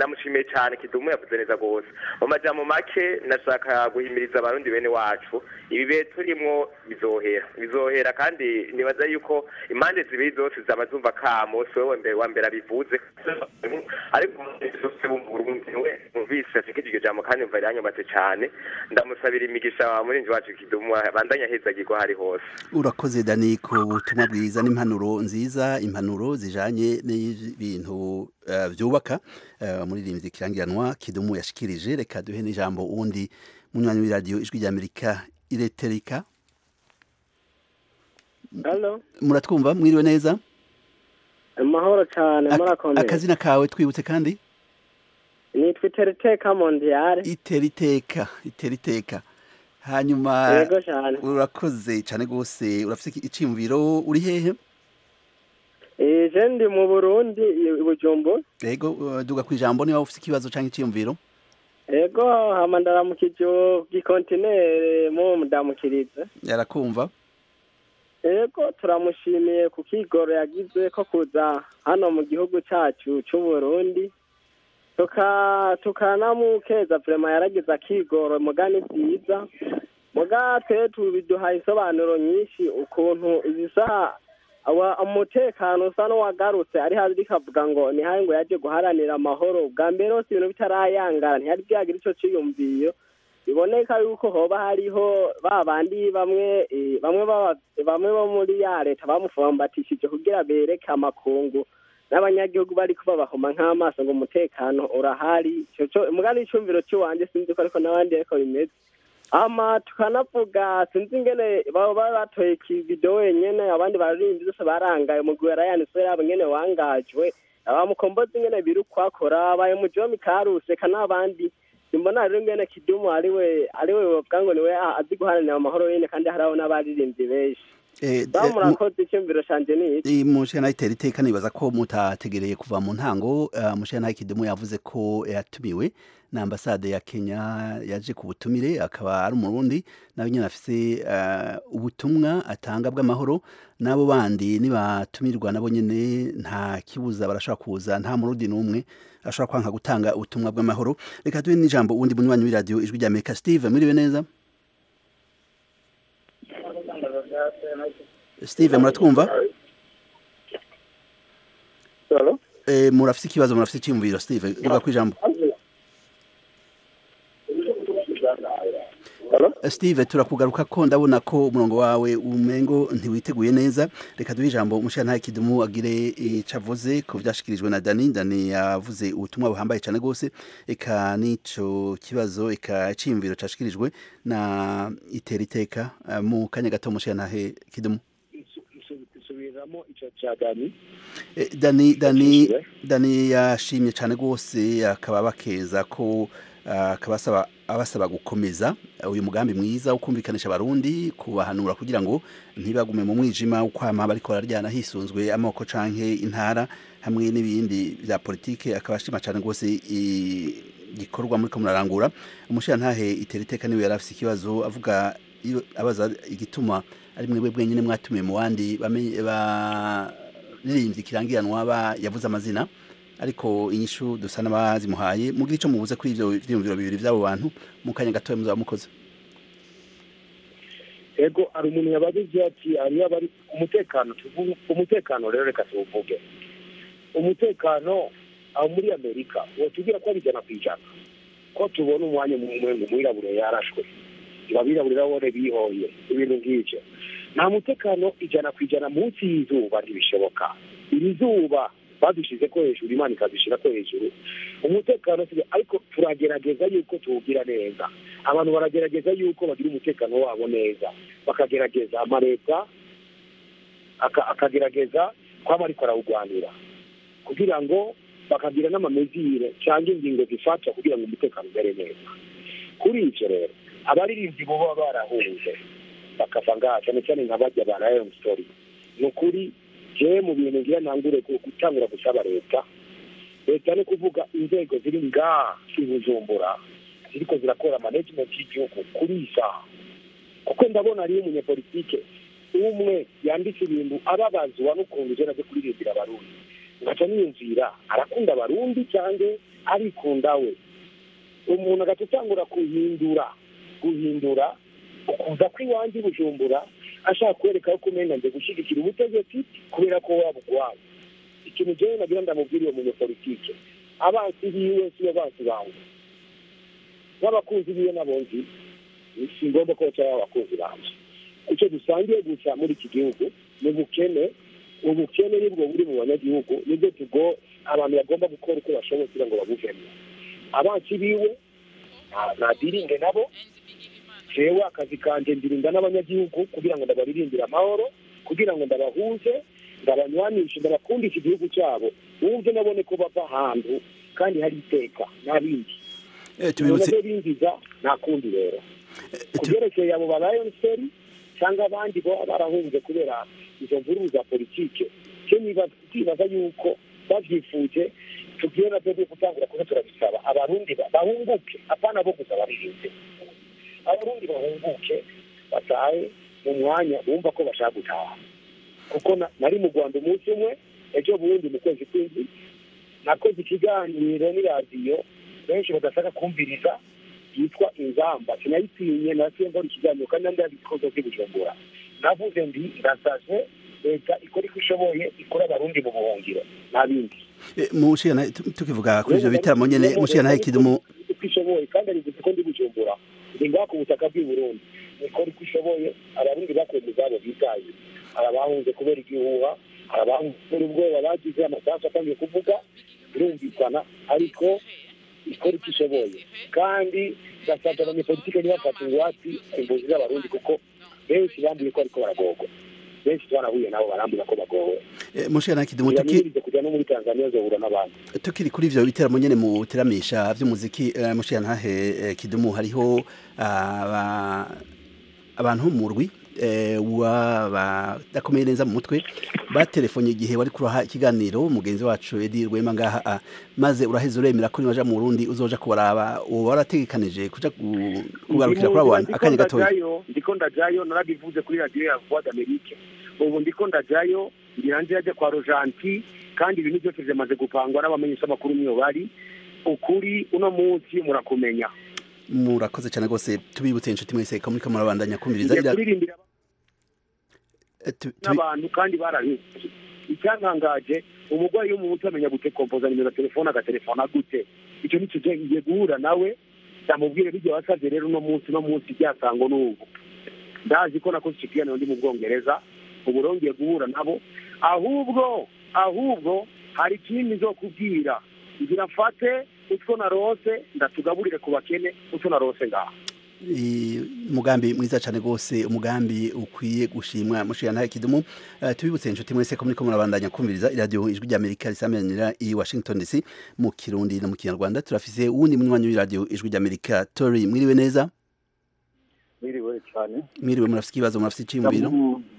namushimiye cyane kidumu yavuze neza rwose mu majambo make nashaka guhimiriza abarundi bene wacu ibi bihe turimwo bizohera bizohera kandi nibaza yuko impande zibiri zose zaba zumva kamo si wowe mbere wa mbere abivuze ariko zose bumva we numvise ashikije iryo jambo kandi mva riranyubatse cyane ndamusabira imigisha murinzi wacu kidumu bandanya ahezagirwa hari hose urakoze dani ku butumwa bwiza n'impanuro nziza impanuro zijanye n'ibintu eh, vyubaka eh, umuririmbyi kirangiranwa kidumu yashikirije reka duhe n'ijambo uwundi munywanyi w'iradiyo ijwi ry'amerika ireterika Halo, muratwumva mwiriwe neza amahoro cyane Ak- murakomeye. akazina kawe twibutse kandi Nitwa Iteriteka Mondiale. itera iteka itera iteka hanyuma Yego cyane. urakoze cyane rwose urafite iki- iciyumviro uri hehe Eh, je ndi mu Burundi i Bujumbura. yego uh, duga ku ijambo niba ufite ikibazo cyangwa iciyumviro Yego hama ndaramukije bw'ikontinere mu mudamukiriza. yarakumva Yego turamushimiye ku kigoro yagize ko kuza hano mu gihugu cyacu cy'u Burundi. Tuka tukanamukeza vrema yaragize akigoro mugani byiza. Muga twe tubiduhaye isobanuro nyinshi ukuntu ibisa awa umutekano usa n'uwagarutse ari hazi rikavuga ngo ni hayi ngo yaje guharanira amahoro bwa mbere hose ibintu bitarayangara ntihari byagira ico ciyumviyo biboneka yuko hoba hariho ba bandi bamwe eh, bamwe baba- bamwe bo muri ya leta bamufambatishije kugira bereke amakungu n'abanyagihugu bari babahoma nk'amaso ngo umutekano urahari ico co mugani icumviro ciwanje sinzi ko ariko n'abandi ariko bimeze ama tukanavuga sinzi ingene baba baba batoye ikivido wenyene abandi baririmbi zose barangaye umugwi wa Ryan Sera yabo ingene wangajwe abamukombozi ingene biri ukwakora abaye mujomi karuse eka n'abandi simbona rero ingene kidumu ariwe ariwe bavuga ngo niwe a- azi guharanira amahoro nyene kandi hariho n'abaririmbyi benshi Eh, ba eh, mu- murakoze iciyumviro canje ni iki Eh, mushana itera iteka nibaza ko mutategereye kuva mu ntango uh, mushana kidumu yavuze ko yatumiwe na ambasade ya Kenya yaje ku butumire akaba ari umurundi nawe nyine afise uh, ubutumwa atanga bw'amahoro nabo bandi nibatumirwa nabo nyene nta kibuza barashobora kuza nta murundi n'umwe ashobora kwanka gutanga ubutumwa bw'amahoro reka duhe n'ijambo uwundi munywanyi w'iradiyo ijwi rya Amerika Steve mwiriwe neza Steve muratwumva Eh, murafise ikibazo murafise iciyumviro Steve duga ku ijambo Eh, Steve turakugaruka ko ndabona ko umurongo wawe umengo ntiwiteguye neza reka duhe ijambo umushyirantare kidumu agire ico avuze ku vyashikirijwe na Dani Dani yavuze ubutumwa buhambaye cyane rwose eka n'ico kibazo eka iciyumviro cashikirijwe na itera iteka eh, mu kanya gato umushyirantare kidumu isubiramo icyo cya dani Eh, Dani Dani Dani yashimye cyane rwose akaba bakeza ko ah, akabasaba abasaba gukomeza uyu mugambi mwiza wo kumvikanisha abarundi kubahanura kugira ngo ntibagume mu mwijima ukwama bariko bararyana hisunzwe amoko canke intara hamwe n'ibindi bya politike akaba ashima cyane rwose i- gikorwa muri ko murarangura umushirantahe itera iteka niwe yari afise ikibazo avuga iyo- abaza igituma ari mwebwe bwenyine mwatumiye mu bandi bamenye- baririmbyi kirangiranwa ba yavuze amazina ariko inyishu dusa n'abazimuhaye mugira ico mubuze kuri ivyo vyiyumviro bibiri vy'abo bantu mu kanya gatoya muzaba mukoze ego hari umuntu yabajije ati hariyo abari umutekano tuvuge umutekano rero reka tuwuvuge umutekano aho muri amerika wotubwira ko ari ijana ku ijana ko tubona umwanya mumwe ngo umwirabure yarashwe ngo abirabure babone bihoye ibintu nk'ivyo nta mutekano ijana ku ijana munsi y'izuba ntibishoboka iri zuba badushize ko hejuru imana ikadushyira ko hejuru umutekano si- ariko turagerageza yuko tuwugira neza abantu baragerageza yuko bagira umutekano wabo neza bakagerageza amaleta aka- akagerageza kwaba ariko arawugwanira kugira ngo bakagira n'amamezire cyangwa ingingo zifasha kugira ngo umutekano umere neza kuri ivyo rero abaririmbyi bo baba barahunze bakava ngaha cyane cyane nka bajya ba Lion Story ni ukuri jewe mu bintu ngira ntangure gu- gutangura gusaba leta leta ni kuvuga inzego ziri ngaha i Bujumbura ziriko zirakora management y'igihugu kuri iyi saha kuko ndabona hariyo umunyepolitike umwe yanditse ibintu ababazwa n'ukuntu ije naje kuririmbira abarundi ngaca niyumvira arakunda abarundi cyangwa arikunda we umuntu agaca atangura guhindura guhindura ukuza kw'iwanjye i bujumbura ashaka kwereka ko umenya nze gushyigikira ubutegetsi kubera ko waba ugwaye ikintu jewe nagira ndamubwira uwo munyepolitike abansi biwe siyo bansi banjye n'abakunzi biwe nabonzi si ngombwa ko baca abakunzi banje icyo dusangiye gusa muri iki gihugu ni ubukene ubukene nibwo buri mu banyagihugu nibwo tugo abantu bagomba gukora uko bashoboye kugira ngo babuvemo abansi biwe nadiringe nabo jewe akazi kanje ndirinda n'abanyagihugu kugira ngo ndabaririmbire amahoro kugira ngo ndabahuze ndabanywanishe ndabakundisha igihugu cyabo wumve nabone ko bava ahantu kandi hari iteka n'abindi tubibutse binjiza nta kundi rero ku byerekeye abo ba rayonseri cyangwa abandi baba barahunze kubera izo mvururu za politike cyo twibaza yuko babyifuje tugiye na byo gutangura kuba turabisaba abarundi bahunguke apana bo gusa baririnze abarundi bahunguke batahe mu mwanya bumva ko bashaka gutaha kuko nari mu rwanda umunsi umwe ejo bundi mu kwezi kw'indwi nakoze ikiganiro n'iradiyo benshi badashaka kumviriza yitwa ingamba sinayitinye nasiye nkora ikiganiro kandi nandi yabikoze by'ubujumbura navuze ndi irasaze leta ikora uko ishoboye ikora abarundi mu buhungiro nta bindi mushiyana tukivuga kuri ivyo bitaramo nyene mushiyana ikidumu uko ishoboye kandi arivuze ko ndi bujumbura ndi ngaha ku butaka bw'i burundi ikora uko ishoboye abarundi bakuye mu zabo bitaye hari abahunze kubera igihuha hari abahunze kubera ubwoba bagize amasasu atangiye kuvuga birumvikana ariko ikora icyo ishoboye kandi gasabye abanyepolitike ntibafate ingwate imbuzi z'abarundi kuko benshi bambuye ko ariko baragorwa benshi twanahuye nabo barambwira ko bagowe mushiyana kidumu tuki kujya no muri tanzania zohura n'abandi tukiri kuri ivyo biteramo nyene mu teramisha vy'umuziki uh, mushiyana hahe uh, kidumu hariho uh, abantu mu rwi wabadakomeye neza mu mutwe batelefonye igihe wari kuraha ikiganiro mugenzi wacu Edi Rwema ngaha maze uraheze uremera ko niwaja mu Burundi uzoja kubaraba uwo warategekanije kuja kugarukira kuri abo bantu akanya gatoya ndiko ndajayo narabivuze kuri radio ya Voix d'Amérique ubu ndiko ndajayo ndiranje yaje kwa Rojanti kandi ibintu byose byamaze gupangwa n'abamenyesha makuru niyo bari ukuri uno munsi murakumenya murakoze cyane rwose tubibutse inshuti mwese ko muri kamurabandanya kumviriza n'abantu kandi barahinze icyantangaje umurwayi wo mu mutwe amenya gutekompoza nimero ya telefone agatelefona gute icyo ni cyo ngiye guhura nawe ndamubwire bijya wasabye rero uno munsi uno munsi byasango n'ubu ndazi ko nakoze icyo kiganiro ndi mu bwongereza ubu rongeye guhura nabo ahubwo ahubwo hari ikindi zo kubwira ngira mfate utwo narose ndatugaburire ku bakene utwo narose ngaha umugambi mwiza cyane rwose umugambi ukwiye gushimwa mushira nta kidumu uh, tubibutse inshuti mwese ko muriko murabandanya kumviriza iradiyo ijwi rya amerika risamiranira i washington dc mu kirundi no mu kinyarwanda turafise uwundi munywanyi w'iradiyo ijwi rya amerika tori mwiriwe neza mwiriwe cyane mwiriwe murafise ikibazo murafise iciyumviro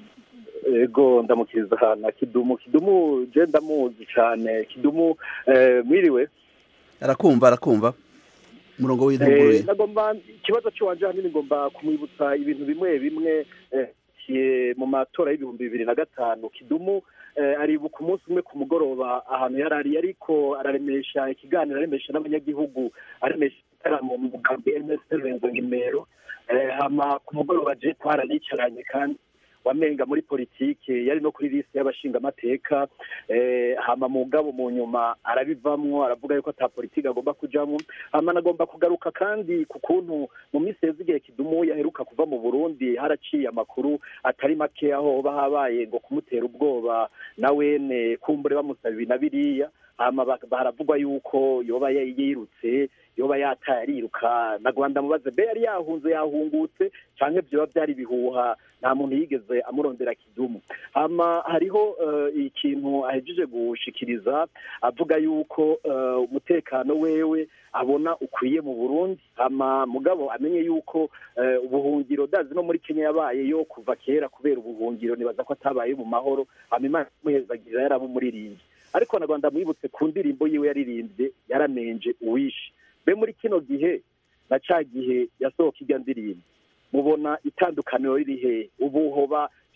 ego ndamukiriza na kidumu kidumu je ndamuzi cyane kidumu eh, mwiriwe arakumva arakumva murongo w'intuguruye nagomba ikibazo cy'iwanje hanini ngomba kumwibutsa ibintu bimwe bimwe mu matora y'ibihumbi bibiri na gatanu kidumu aribuka umunsi umwe ku mugoroba ahantu yari ari ariko araremesha ikiganiro aremesha n'abanyagihugu aremesha igitaramo mu mugambi enesiteri renzo ngimero hama ku mugoroba je twaranicaranye kandi wamenga muri politike yari no kuri liste y'abashingamateka hama mugabo mu nyuma arabivamwo aravuga yuko ata politike agomba kujamwo hama nagomba kugaruka kandi ku kuntu mu minsi yeze igihe kidumu yaheruka kuva mu burundi haraciye amakuru atari make aho hoba habaye ngo kumutera ubwoba na wene kumbure bamusaba ibi na biriya hama baravugwa yuko yoba yirutse yoba yataye ariruka na rwanda mubaze be yari yahunze yahungutse canke vyoba vyari ibihuha nta muntu yigeze amurondera kidumu hama hariho ikintu ahejeje gushikiriza avuga yuko umutekano wewe abona ukwiye mu burundi hama mugabo amenye yuko ubuhungiro dazi no muri kenya yabaye yo kuva kera kubera ubuhungiro nibaza ko atabaye mu mahoro hama imana imuhezagirira yaramumuririmbye ariko na rwanda mwibutse ku ndirimbo yiwe yaririmbye yaramenje uwishe be muri kino gihe na ca gihe yasohoka irya ndirimbo mubona itandukaniro riri he ubu hoba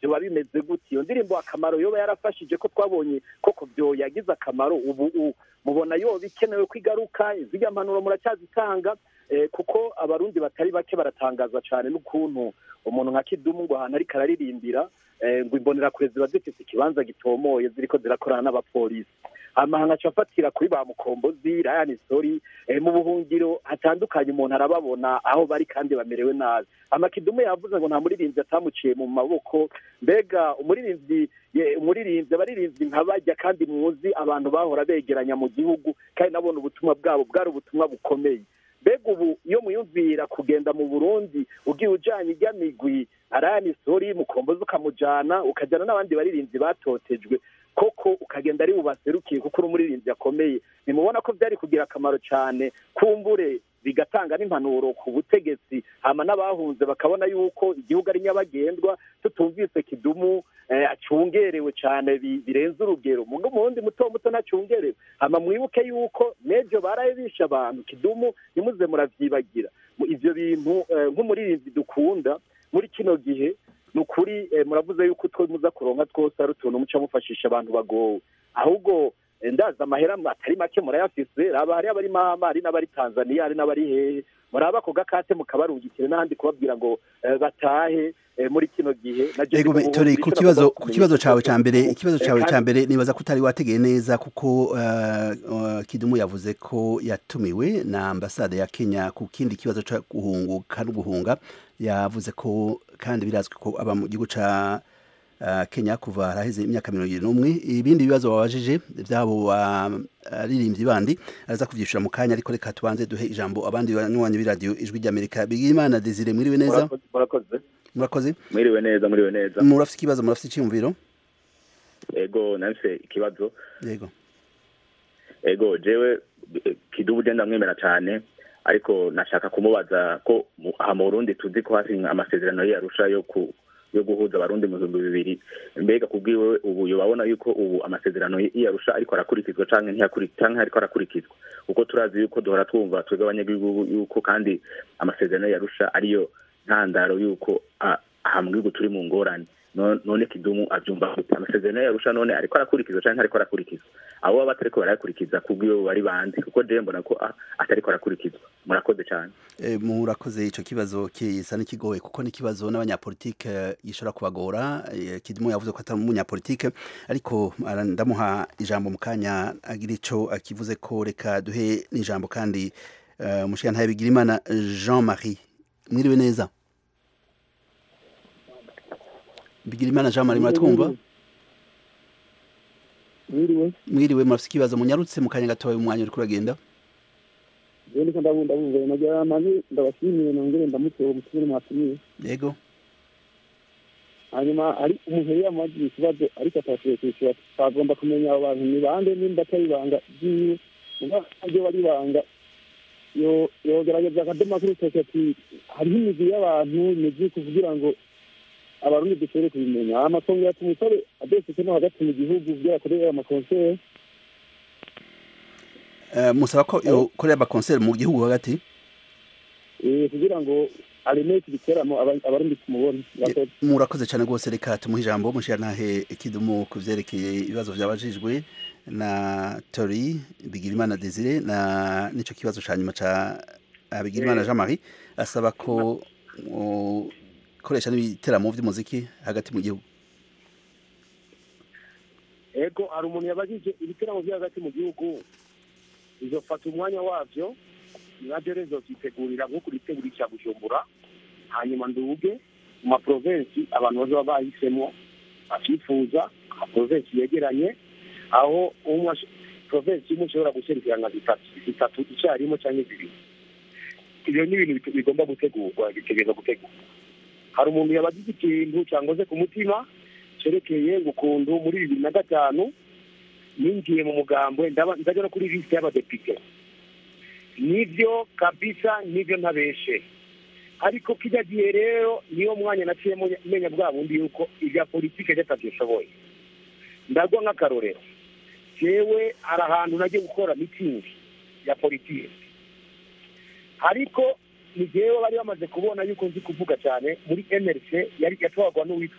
byoba bimeze gute iyo ndirimbo akamaro yoba yarafashije ko twabonye koko byo yagize akamaro ubu u- mubona yoba ikenewe ko igaruka zirya mpanuro muracyazitanga eh, kuko abarundi batari bake baratangaza cyane n'ukuntu umuntu nka kidumu ngo ahantu ariko araririmbira eh, ngo imbonerakure ziba zifite ikibanza gitomoye ziriko zirakorana n'abapolisi amahanga aca afatira kuri ba mukombozi rayani sori eh, mu buhungiro hatandukanye umuntu arababona aho bari kandi bamerewe nabi amakidumu yavuze ngo nta muririmbyi atamuciye mu maboko mbega umuririmbyi ye- umuririmbyi abaririmbyi nka bajya kandi muzi abantu bahora begeranya mu gihugu kandi nabona ubutumwa bwabo bwari ubutumwa bukomeye mbega ubu iyo muyumvira kugenda mu burundi ugiye ujanye ijya migwi arayani sori mukombozi ukamujana ukajyana n'abandi baririmbyi batotejwe koko ukagenda ari bubaserukiye kuko uri umuririmbyi akomeye nimubona ko byari kugira akamaro cyane kumbure bigatanga n'impanuro ku butegetsi hama n'abahunze bakabona yuko igihugu ari nyabagendwa tutumvise kidumu eh, acungerewe cyane bi- birenze urugero mugo mu wundi muto muto ntacungerewe hama mwibuke yuko n'ejo baraye bishe abantu kidumu ntimuze muravyibagira Mu- ivyo bintu eh, nk'umuririmbyi dukunda muri kino gihe ni ukuri eh, muravuze yuko utwo muza kuronka twose ari utuntu muca mufashisha abantu bagowe ahubwo eh, ndazi amahera atari make murayafise raba hari abari mama hari n'abari tanzania hari n'abari hehe muraba ako gakate mukabarungikire n'ahandi kubabwira ngo eh, batahe eh, muri kino gihe na je Ego ndi mu Tori buhungiro, ku ico kibazo nagomba ku kibazo cawe ca mbere kumenya ikibazo Eh, cawe kandi- ca mbere nibaza ko utari wategeye neza kuko uh, uh, Kidumu yavuze ko yatumiwe na ambasade ya Kenya ku kindi kibazo ca guhunguka no guhunga yavuze ko kandi birazwi ko aba mu gihugu ca uh, Kenya kuva haraheze imyaka mirongo ibiri n'umwe ibindi bibazo wabajije vyabo baririmbyi bandi araza kuvyishura mu kanya ariko reka tubanze duhe ijambo abandi banywanyi b'iradiyo ijwi ry'Amerika Bigimana Desire mwiriwe neza Murakoze- murakoze murakoze mwiriwe neza mwiriwe neza murafite ikibazo murafite icyumviro ego nafise ikibazo yego ego jewe eh, kidubu je ndamwemera cane ariko nashaka kumubaza ko mu- aha mu burundi tuzi ko hasinywe amasezerano yarusha yo ku yo guhuza abarundi mu bihumbi bibiri mbega kubwiwe ubu yobabona yuko ubu amasezerano yarusha ariko arakurikizwa canke ntiyakuri- canke ariko arakurikizwa kuko turazi yuko duhora twumva twebwe abanyagihugu yuko kandi amasezerano yarusha ariyo ntandaro yuko ah, aha mu gihugu turi mu ngorane No- none kidumu avyumva gute amasezerano yarusha none ariko arakurikizwa canke ariko arakurikizwa abo baba batariko barayakurikiza kubwiwe bari bandi kuko je mbona ko ah, atariko arakurikizwa murakoze cane E, murakoze ico kibazo kisa n'ikigoye kuko ni kibazo n'abanyapolitike gishobora kubagora e, Kidumu yavuze ko atari umunyapolitike ariko ara- ndamuha ijambo mu kanya agira ico akivuze ko reka duhe n'ijambo kandi uh, umushikantahe Bigirimana Jean Marie mwiriwe neza Bigirimana Jean Marie muratwumva mwiriwe mwiriwe murafite ikibazo munyarutse mu kanya gatoya umwanya uriko uragenda rero ndiko ndabunda bumva nagira mani ndabashimiye nongere ndamutse uwo mutumire mwatumiye yego hanyuma hari umuntu yari yamubajije ikibazo ariko atashoboye kwishyura twagomba kumenya abo bantu ni bande nimba atari ibanga ryiwe muga ryo bari ibanga yo yogerageza akadoma kuri urutoki ati hariho imigwi y'abantu imigwi kugira ngo abarundi dushobore kubimenya amatongo yatuma umusore adesetse no hagati mu gihugu byarakorera amakonseri uh, musaba ko yokorera amakonseri mu gihugu hagati eh, kugira ngo areme iki giteramo aba- abarundi tumubone Murakoze. murakoze cyane rwose reka tumuhe ijambo mushirantahe kidumu ku vyerekeye ibibazo vyabajijwe na tori bigirimana desire na nico kibazo ca nyuma ca ah, bigirimana jean marie asaba ko ukoresha n'ibiteramo vy'umuziki hagati mu gihugu ego hari umuntu yabajije ibiteramo byo hagati mu gihugu bizofata umwanya wavyo nabyo rero zovyitegurira nko kuritegura icya bujumbura hanyuma nduge mu maprovensi abantu bazaba bahisemo bakifuza amaprovensi yegeranye aho umwe ash- provensi imwe ishobora guserukira nka zitatu zitatu icyarimwe cyangwa zibiri ibyo ni ibintu bit- bigomba gutegurwa bitegereza gutegurwa hari umuntu yabajije ikintu cyangoze ku mutima cerekeye ukuntu muri bibiri na gatanu ninjiye mu mugambwe ndaba- ndajya no kuri lisite y'abadepite nivyo kabisa nivyo ntabeshe ariko kijya gihe rero niyo mwanya naciye munya- menya bwa bundi yuko ibya politike batabyishoboye ndagwa nk'akarorero jewe hari ahantu nagiye gukora mitingi ya politike ariko ni jewe bari bamaze kubona yuko nzi kuvuga cyane muri mrc yari yatwarwa n'uwitwa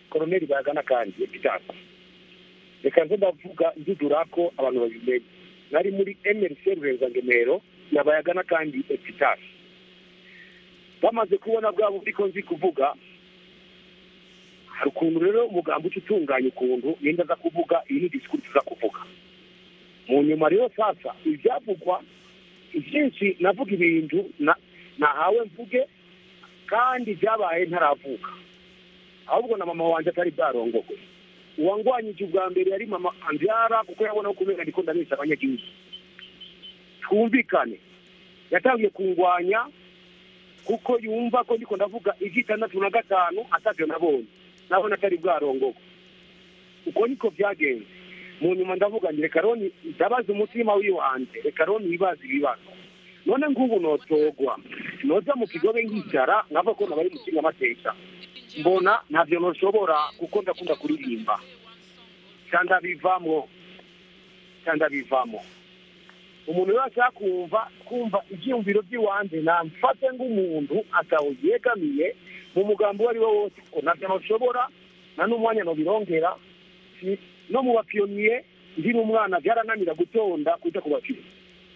koroneri bayagana kandi epitasi reka nze ndavuga ndudura ko abantu babimenye nari muri mrc ruhezangemero nabayagana kandi epitasi bamaze kubona bwabo uriko nzi kuvuga hari ukuntu rero umugambi uca utunganya ukuntu yenda aza kuvuga iyi ni disikuru tuza kuvuga mu nyuma rero sasa ibyavugwa ibyinshi navuga ibintu na- nahawe mvuge kandi byabaye ntaravuka ahubwo na mama wanjye atari bwarongogwe uwangwanyije ubwa mbere yari mama ambyara kuko yabona ko kubera ndiko ndabesha abanyagihugu twumvikane yatangiye kungwanya kuko yumva ko ndiko ndavuga iby'itandatu na gatanu atavyo nabonye nabona atari bwarongogwe uko niko byagenze mu nyuma ndavuga ngo reka roni ndabaza umutima w'iwanjye reka roni yibaza ibibazo none ngubu notogwa noza mu kigobe nkicara nkava ko nabari mu kingamateka mbona ntabyo ntushobora kuko ndakunda kuririmba cyangwa bivamo cyangwa bivamo umuntu wese ashaka kumva kumva ibyiyumviro by'iwanjye namfate nk'umuntu ataho yegamiye mu mugambi uwo ari wo wose ko ntabyo ntushobora nta n'umwanya ntubirongera si- no mu bapiyoniye ndi n'umwana byarananira gutonda kujya ku bapiyoniye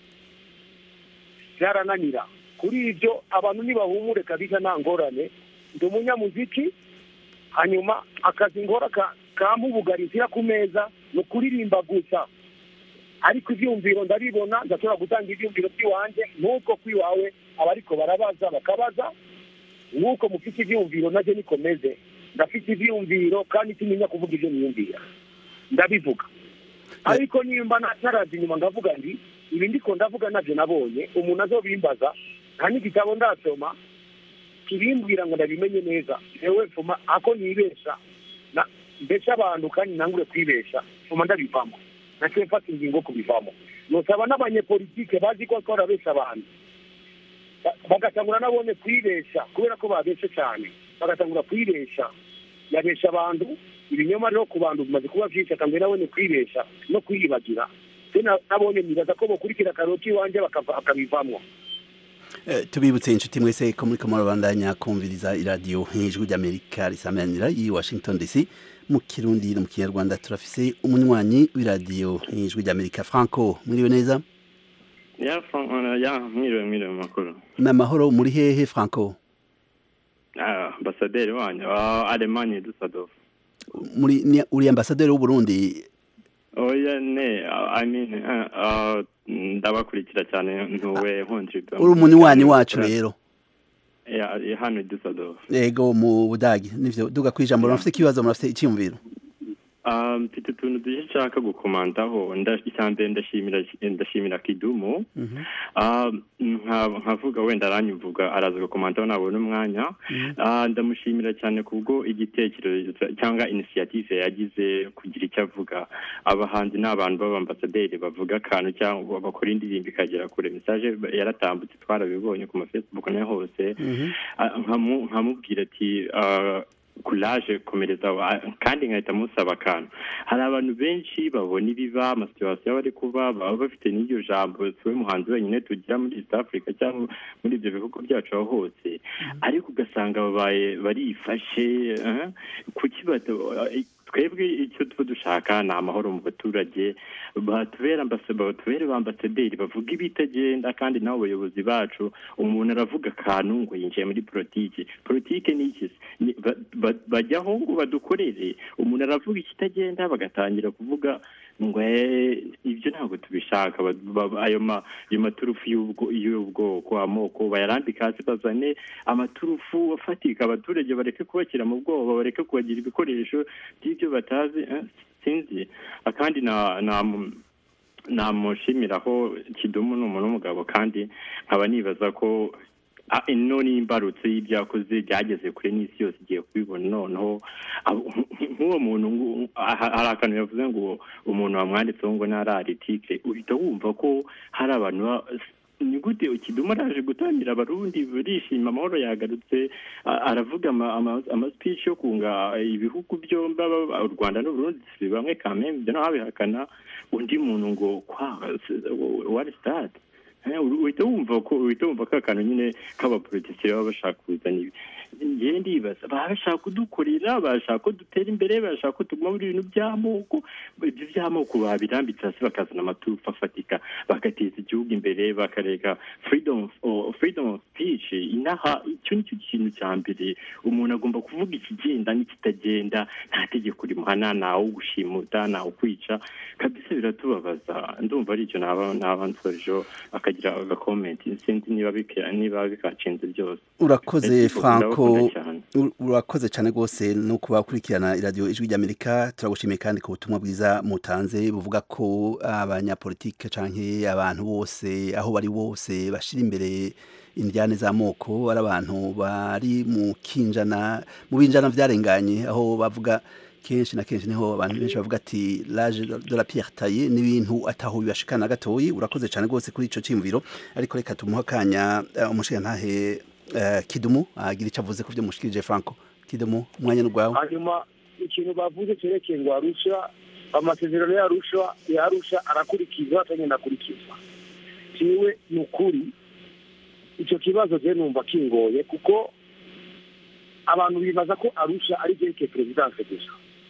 byarananira kuri ibyo abantu nibahumure kabisa nta ngorane ndi umunyamuziki hanyuma akazi ngora ka- kampubugarizira ku meza ni ukuririmba gusa ariko ibyumviro ndabibona ndashobora gutanga ibyumviro by'iwanjye nk'uko kw'iwawe abariko barabaza bakabaza nk'uko mufite ibyumviro najye nikomeze ndafite ibyumviro kandi timenya kuvuga ibyo niyumvira ndabivuga ariko nimba nataraza inyuma ngavuga ndi ibi ndiko ndavuga nabyo nabonye umuntu azobimbaza nta n'igitabo ndasoma kibimbwira ngo ndabimenye neza yewe mfuma ako nibesha na mbese abantu kandi nangure kwibesha mfuma ndabivamo naciye mfata ingingo kubivamo nosaba n'abanyepolitike bazi ko twarabesha abantu Ba- bagatangura nabone kwibesha kubera ko babeshe cyane bagatangura kwibesha yabesha abantu ibinyoma rero ku bantu bimaze kuba byinshi atangura nabone kwibesha no kwiyibagira se na- nabonye nibaza ko bokurikira karoti iwanjye bakava- bakabivamo Eh, tubibutse inshuti mwese ko muri kamaro bandanya kumviriza iradiyo ijwi ry'amerika risamanira i washington dc mu kirundi no mu kinyarwanda turafise umunywanyi w'iradiyo ijwi ry'amerika franco mwiriwe neza ya Fran- uh, ya mwiriwe mwiriwe makuru ni amahoro muri hehe franco Ah, ambasaderi wanyu wa alemanye dussadorf muri ni- uri ambasaderi w'uburundi oya ne uh, i mean uh, uh, ndabakurikira cyane ntuwe nkontriba uri umunywanyi wacu rero ya ya hano i dussadorf yego mu budagi nivyo duga kwijambo murafite ikibazo murafite icyumviro Um, mfite utuntu duke nshaka gukomandaho Nda- icya mbere ndashimira ndashimira kidumu Um, nka- nkavuga wenda aranyumvuga araza gukomandaho nabona umwanya Ah, ndamushimira cyane kubwo igitekerezo cyangwa inisiyative yagize kugira icyo avuga abahanzi ni abantu b'abambasaderi bavuga akantu cyangwa bakora indirimbo ikagera kure mesaje yaratambutse twarabibonye ku mafacebook nayo hose Ah, nkamu- nkamubwira ati ah, kuraje komereza wa- kandi nkahita musaba akantu hari abantu benshi babona ibiba amasituwasiyo bari kuba baba bafite n'iryo jambo siwe muhanzi wenyine tugira muri east africa cyangwa muri ibyo bihugu byacu aho hose ariko ugasanga babaye barifashe eh, kuki bata- twebwe icyo tuba dushaka ni amahoro mu baturage batubera ambasa- batubere ba ambasaderi bavuga ibitagenda kandi nabo bayobozi bacu umuntu aravuga akantu ngo yinjiye muri politiki politiki ni iki se? Ni- ba- ba- bajyaho ngo badukorere umuntu aravuga ikitagenda bagatangira kuvuga ngo "Eh, ibyo ntabwo tubishaka Ba- ba- ayo ma- ayo maturufu y'ubwo- y'ubwoko amoko bayarambika hasi bazane amaturufu afatika abaturage bareke kubashyira mu bwoba bareke kubagira ibikoresho by'ibyo batazi eh, sinzi akandi na na namushimiraho kidumu ni umuntu w'umugabo kandi nkaba nibaza ko ah, ino ni imbarutso y'ibyakoze byageze kure n'isi yose igiye kubibona noneho ah, nk'uwo muntu ngo- ah, hari akantu yavuze ngo umuntu wamwanditseho ngo ntari aritike uhita wumva ko hari abantu ba- ni gute kidumu araje gutangira abarundi barishima amahoro yagarutse a- aravuga ama- ama- amaspici yo kunga ibihugu byombi aba- aba- u rwanda n'uburundi si bamwe kamembe ibyo ntabihakana undi muntu ngo kwa wari stade Eh, uhita wumva ko uhita wumva ka kantu nyine k'abapolitisiye baba bashaka kuzana ibi ngewe ndibaza baba bashaka kudukorera bashaka ko dutera imbere bashaka ko tuguma muri ibintu by'amoko ibyo by'amoko babirambitse hasi bakazana amatufa afatika bagateza igihugu imbere bakareka freedom of, freedom of speech inaha icyo nicyo kintu cya mbere umuntu agomba kuvuga ikigenda n'ikitagenda nta tegeko rimuhana ntawe gushimuta ntawe kwica kabisa biratubabaza ndumva ari icyo naba naba nsorejeho akagira agakomenti sinzi niba bika- niba bikacinze byose urakoze Ariko franco ndabakunda cyane. ur- urakoze cyane rwose no kuba ukurikirana iradiyo ijwi ry'amerika turagushimiye kandi ku butumwa bwiza mutanze buvuga ko abanyapolitike canke abantu bose aho bari bose bashira imbere indyane z'amoko ari abantu bari mu kinjana mu binjana vyarenganye aho bavuga kenshi na kenshi niho abantu benshi bavuga ati l'âge de la pierre taillée n'ibintu ataho bibashikana gatoyi urakoze cyane rwose kuri ico cimviro ariko reka tumuha akanya uh, umushigantahe uh, kidumu agira icyo avuze ku byo mushikirije franco kidumu umwanya ni rwawe hanyuma ikintu bavuze cyerekeye ngo arusha amasezerano yarusha yarusha arakurikizwa atagenda akurikizwa kiwe ni ukuri icyo kibazo je numva kingoye kuko abantu bibaza ko arusha ari byerekeye perezidanse gusa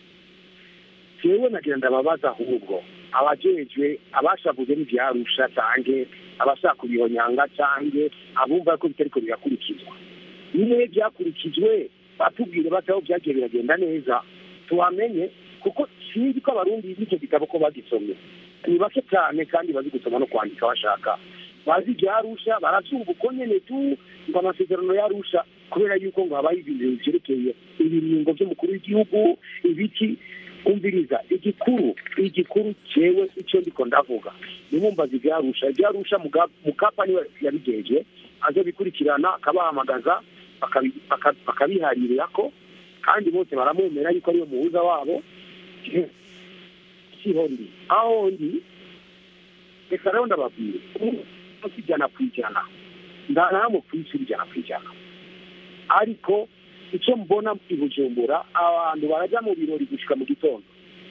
jewe nagira ndababaza ahubwo abajejwe abashavuze n'ivyarusha canke abashaka kubihonyanga canke abumva ko bitariko birakurikizwa niwe byakurikijwe batubwire bati aho byagiye biragenda neza tuhamenye kuko sinzi ko abarundi n'icyo gitabo ko bagisomye ni bake cyane kandi bazi gusoma no kwandika bashaka bazi ibyarusha barabyumva uko nyene tu ngo amasezerano yarusha kubera yuko ngo habaye ibintu vyerekeye ibiringo vy'umukuru w'igihugu ibiki umviriza igikuru igikuru jewe icyo ndiko ndavuga nimumbaza ivyarusha ivyarusha Muga- mukapa niwe yabigeje aze bikurikirana akabahamagaza bakabi- baka- bakabiharirako kandi bose baramwemera yuko ariyo muhuza wabo siho ndi aho ndi reka rero ndababwire umunsi ijana ku ijana ndanamwe ku isi ijana ku ijana ariko icyo mbona i bujumbura abantu barajya mu birori gushika mu gitondo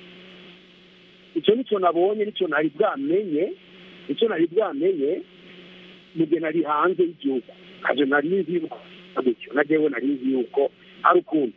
icyo nicyo nabonye nicyo nari bwamenye icyo nari bwamenye mu gihe nari hanze y'igihugu ntabyo nari nzi yuko gutyo na jewe nari nzi yuko ari ukundi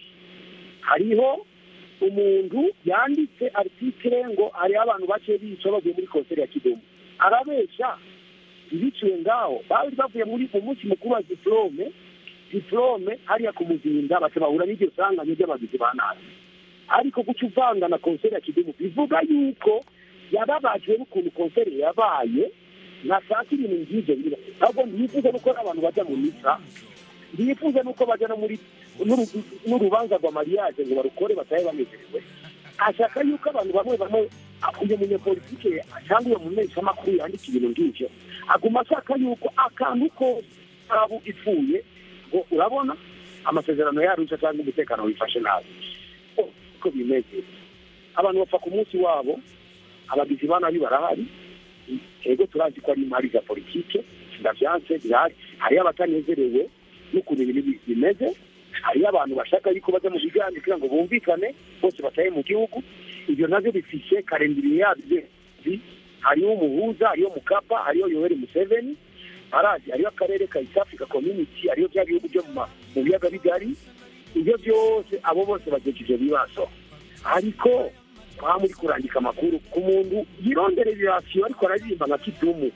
hariho umuntu yanditse artikire ngo hariho abantu bake bica bavuye muri konseri ya kidomo arabesha ibiciwe ngaho bari bavuye muri mu munsi mukuru wa diplome diplome hariya ku muzinda baca bahura n'iryo sanganya ry'abagizi ba nabi ariko guca uvanga na konseri ya kidomo bivuga yuko yababajwe n'ukuntu konseri yabaye ntashaka ibintu nk'ibyo biba ahubwo ntiyifuza nuko abantu bajya mu misa ntiyifuza nuko bajya no muri n'uru- n'urubanza rwa mariage ngo barukore batahe banezerewe ashaka yuko abantu bamwe bamwe uyu munyepolitike cyangwa uyo mumenyeshamakuru yandika ibintu ng'ivyo aguma ashaka yuko akantu kose kabu ipfuye ngo urabona amasezerano yarusha cyangwa umutekano wifashe nabi uko bimeze abantu bapfa ku munsi wabo abagizi ba nabi barahari ego turazi ko ari imari za politike ndavyanse birahari hariyo abatanezerewe n'ukuntu ibintu bimeze hariyo abantu bashaka yuko bajya mu biganiro kugira ngo bumvikane bose bataye mu gihugu ibyo navyo bifishe karindiriye yabyo hariyo umuhuza hariyo mukapa hariyo yoweri museveni arazi hariyo akarere ka east africa community hariyo bya bihugu byo mu ma- mu biyaga bigari ibyo byose abo bose bagejeje ivyo bibazo ariko kwa muri kurandika amakuru ku muntu yirondera irasiyo ariko araririmba nka kidumu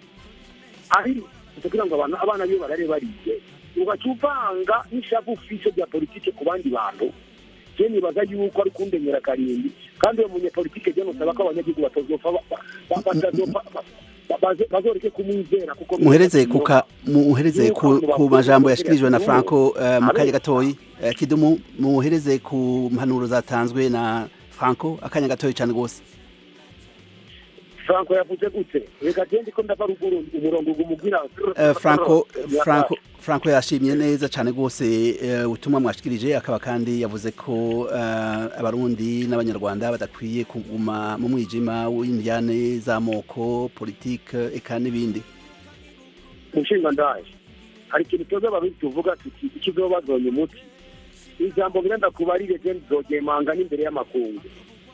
ari kugira ngo abantu abana biwe barare bariye ugaca uvanga n'ishavu ufise rya politike ku bandi bantu je nibaza yuko ari kundenyera karindwi kandi uwo munyepolitike je nosaba ko abanyagihugu batazopfa ba- ba- batazopfa ba- ba- baze- bazoreke kumwizera kuko muhereze kuka muhereze ku, ku majambo yashikirijwe na Franco uh, mu kanya gatoyi uh, kidumu muhereze ku mpanuro zatanzwe na Franco akanya gatoyi cyane gose franco yavuze gute reka je ndiko ndava ruguru umurongo gumubwira uh, Franco Franco Franco yashimye neza cyane gose uh, ubutumwa mwashikirije akaba kandi yavuze ko uh, abarundi n'abanyarwanda badakwiye kuguma mu mwijima w'indyane z'amoko politike eka n'ibindi umushinga ndaje hari ikintu twebwe abarundi tuvuga tuti ikigo bazonye umuti ijambo ngenda kubarire je nzogemanga n'imbere y'amakungu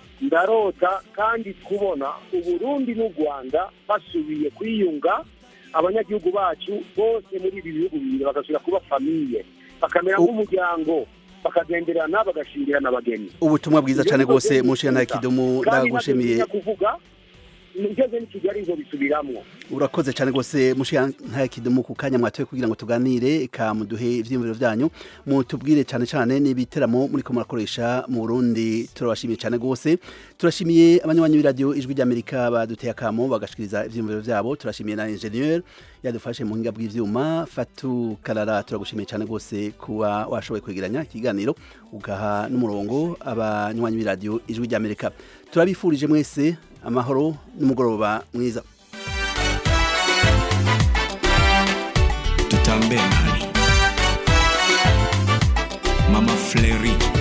ndarota kandi kubona uburundi n'u rwanda basubiye kwiyunga abanyagihugu bacu bose muri ibi bihugu bibiri bagasubira kuba famiye bakamera nk'umuryango bakagenderana bagashingirana abageni ubutumwa bwiza cyane rwose mushiyana kidumu ndagushimiye kandi kuvuga ngeze ni kigali ngo bisubiramwo urakoze cyane rwose mushiyana kidumu ku kanya mwatoye kugira ngo tuganire ka muduhe ivyiyumviro vyanyu mutubwire cyane cyane n'ibiteramo muri ko murakoresha mu Burundi turabashimiye cyane rwose turashimiye abanywanyi b'iradio ijwi ry'Amerika baduteye akamo bagashikiriza ivyiyumviro vyabo turashimiye na ingenieur yadufashe mu hinga bw'ivyuma Fatu Karara turagushimiye cyane rwose kuba washoboye kwegeranya ikiganiro ugaha n'umurongo abanywanyi b'iradio ijwi ry'Amerika turabifurije mwese amahoro n'umugoroba mwiza tutambe nani mama fleri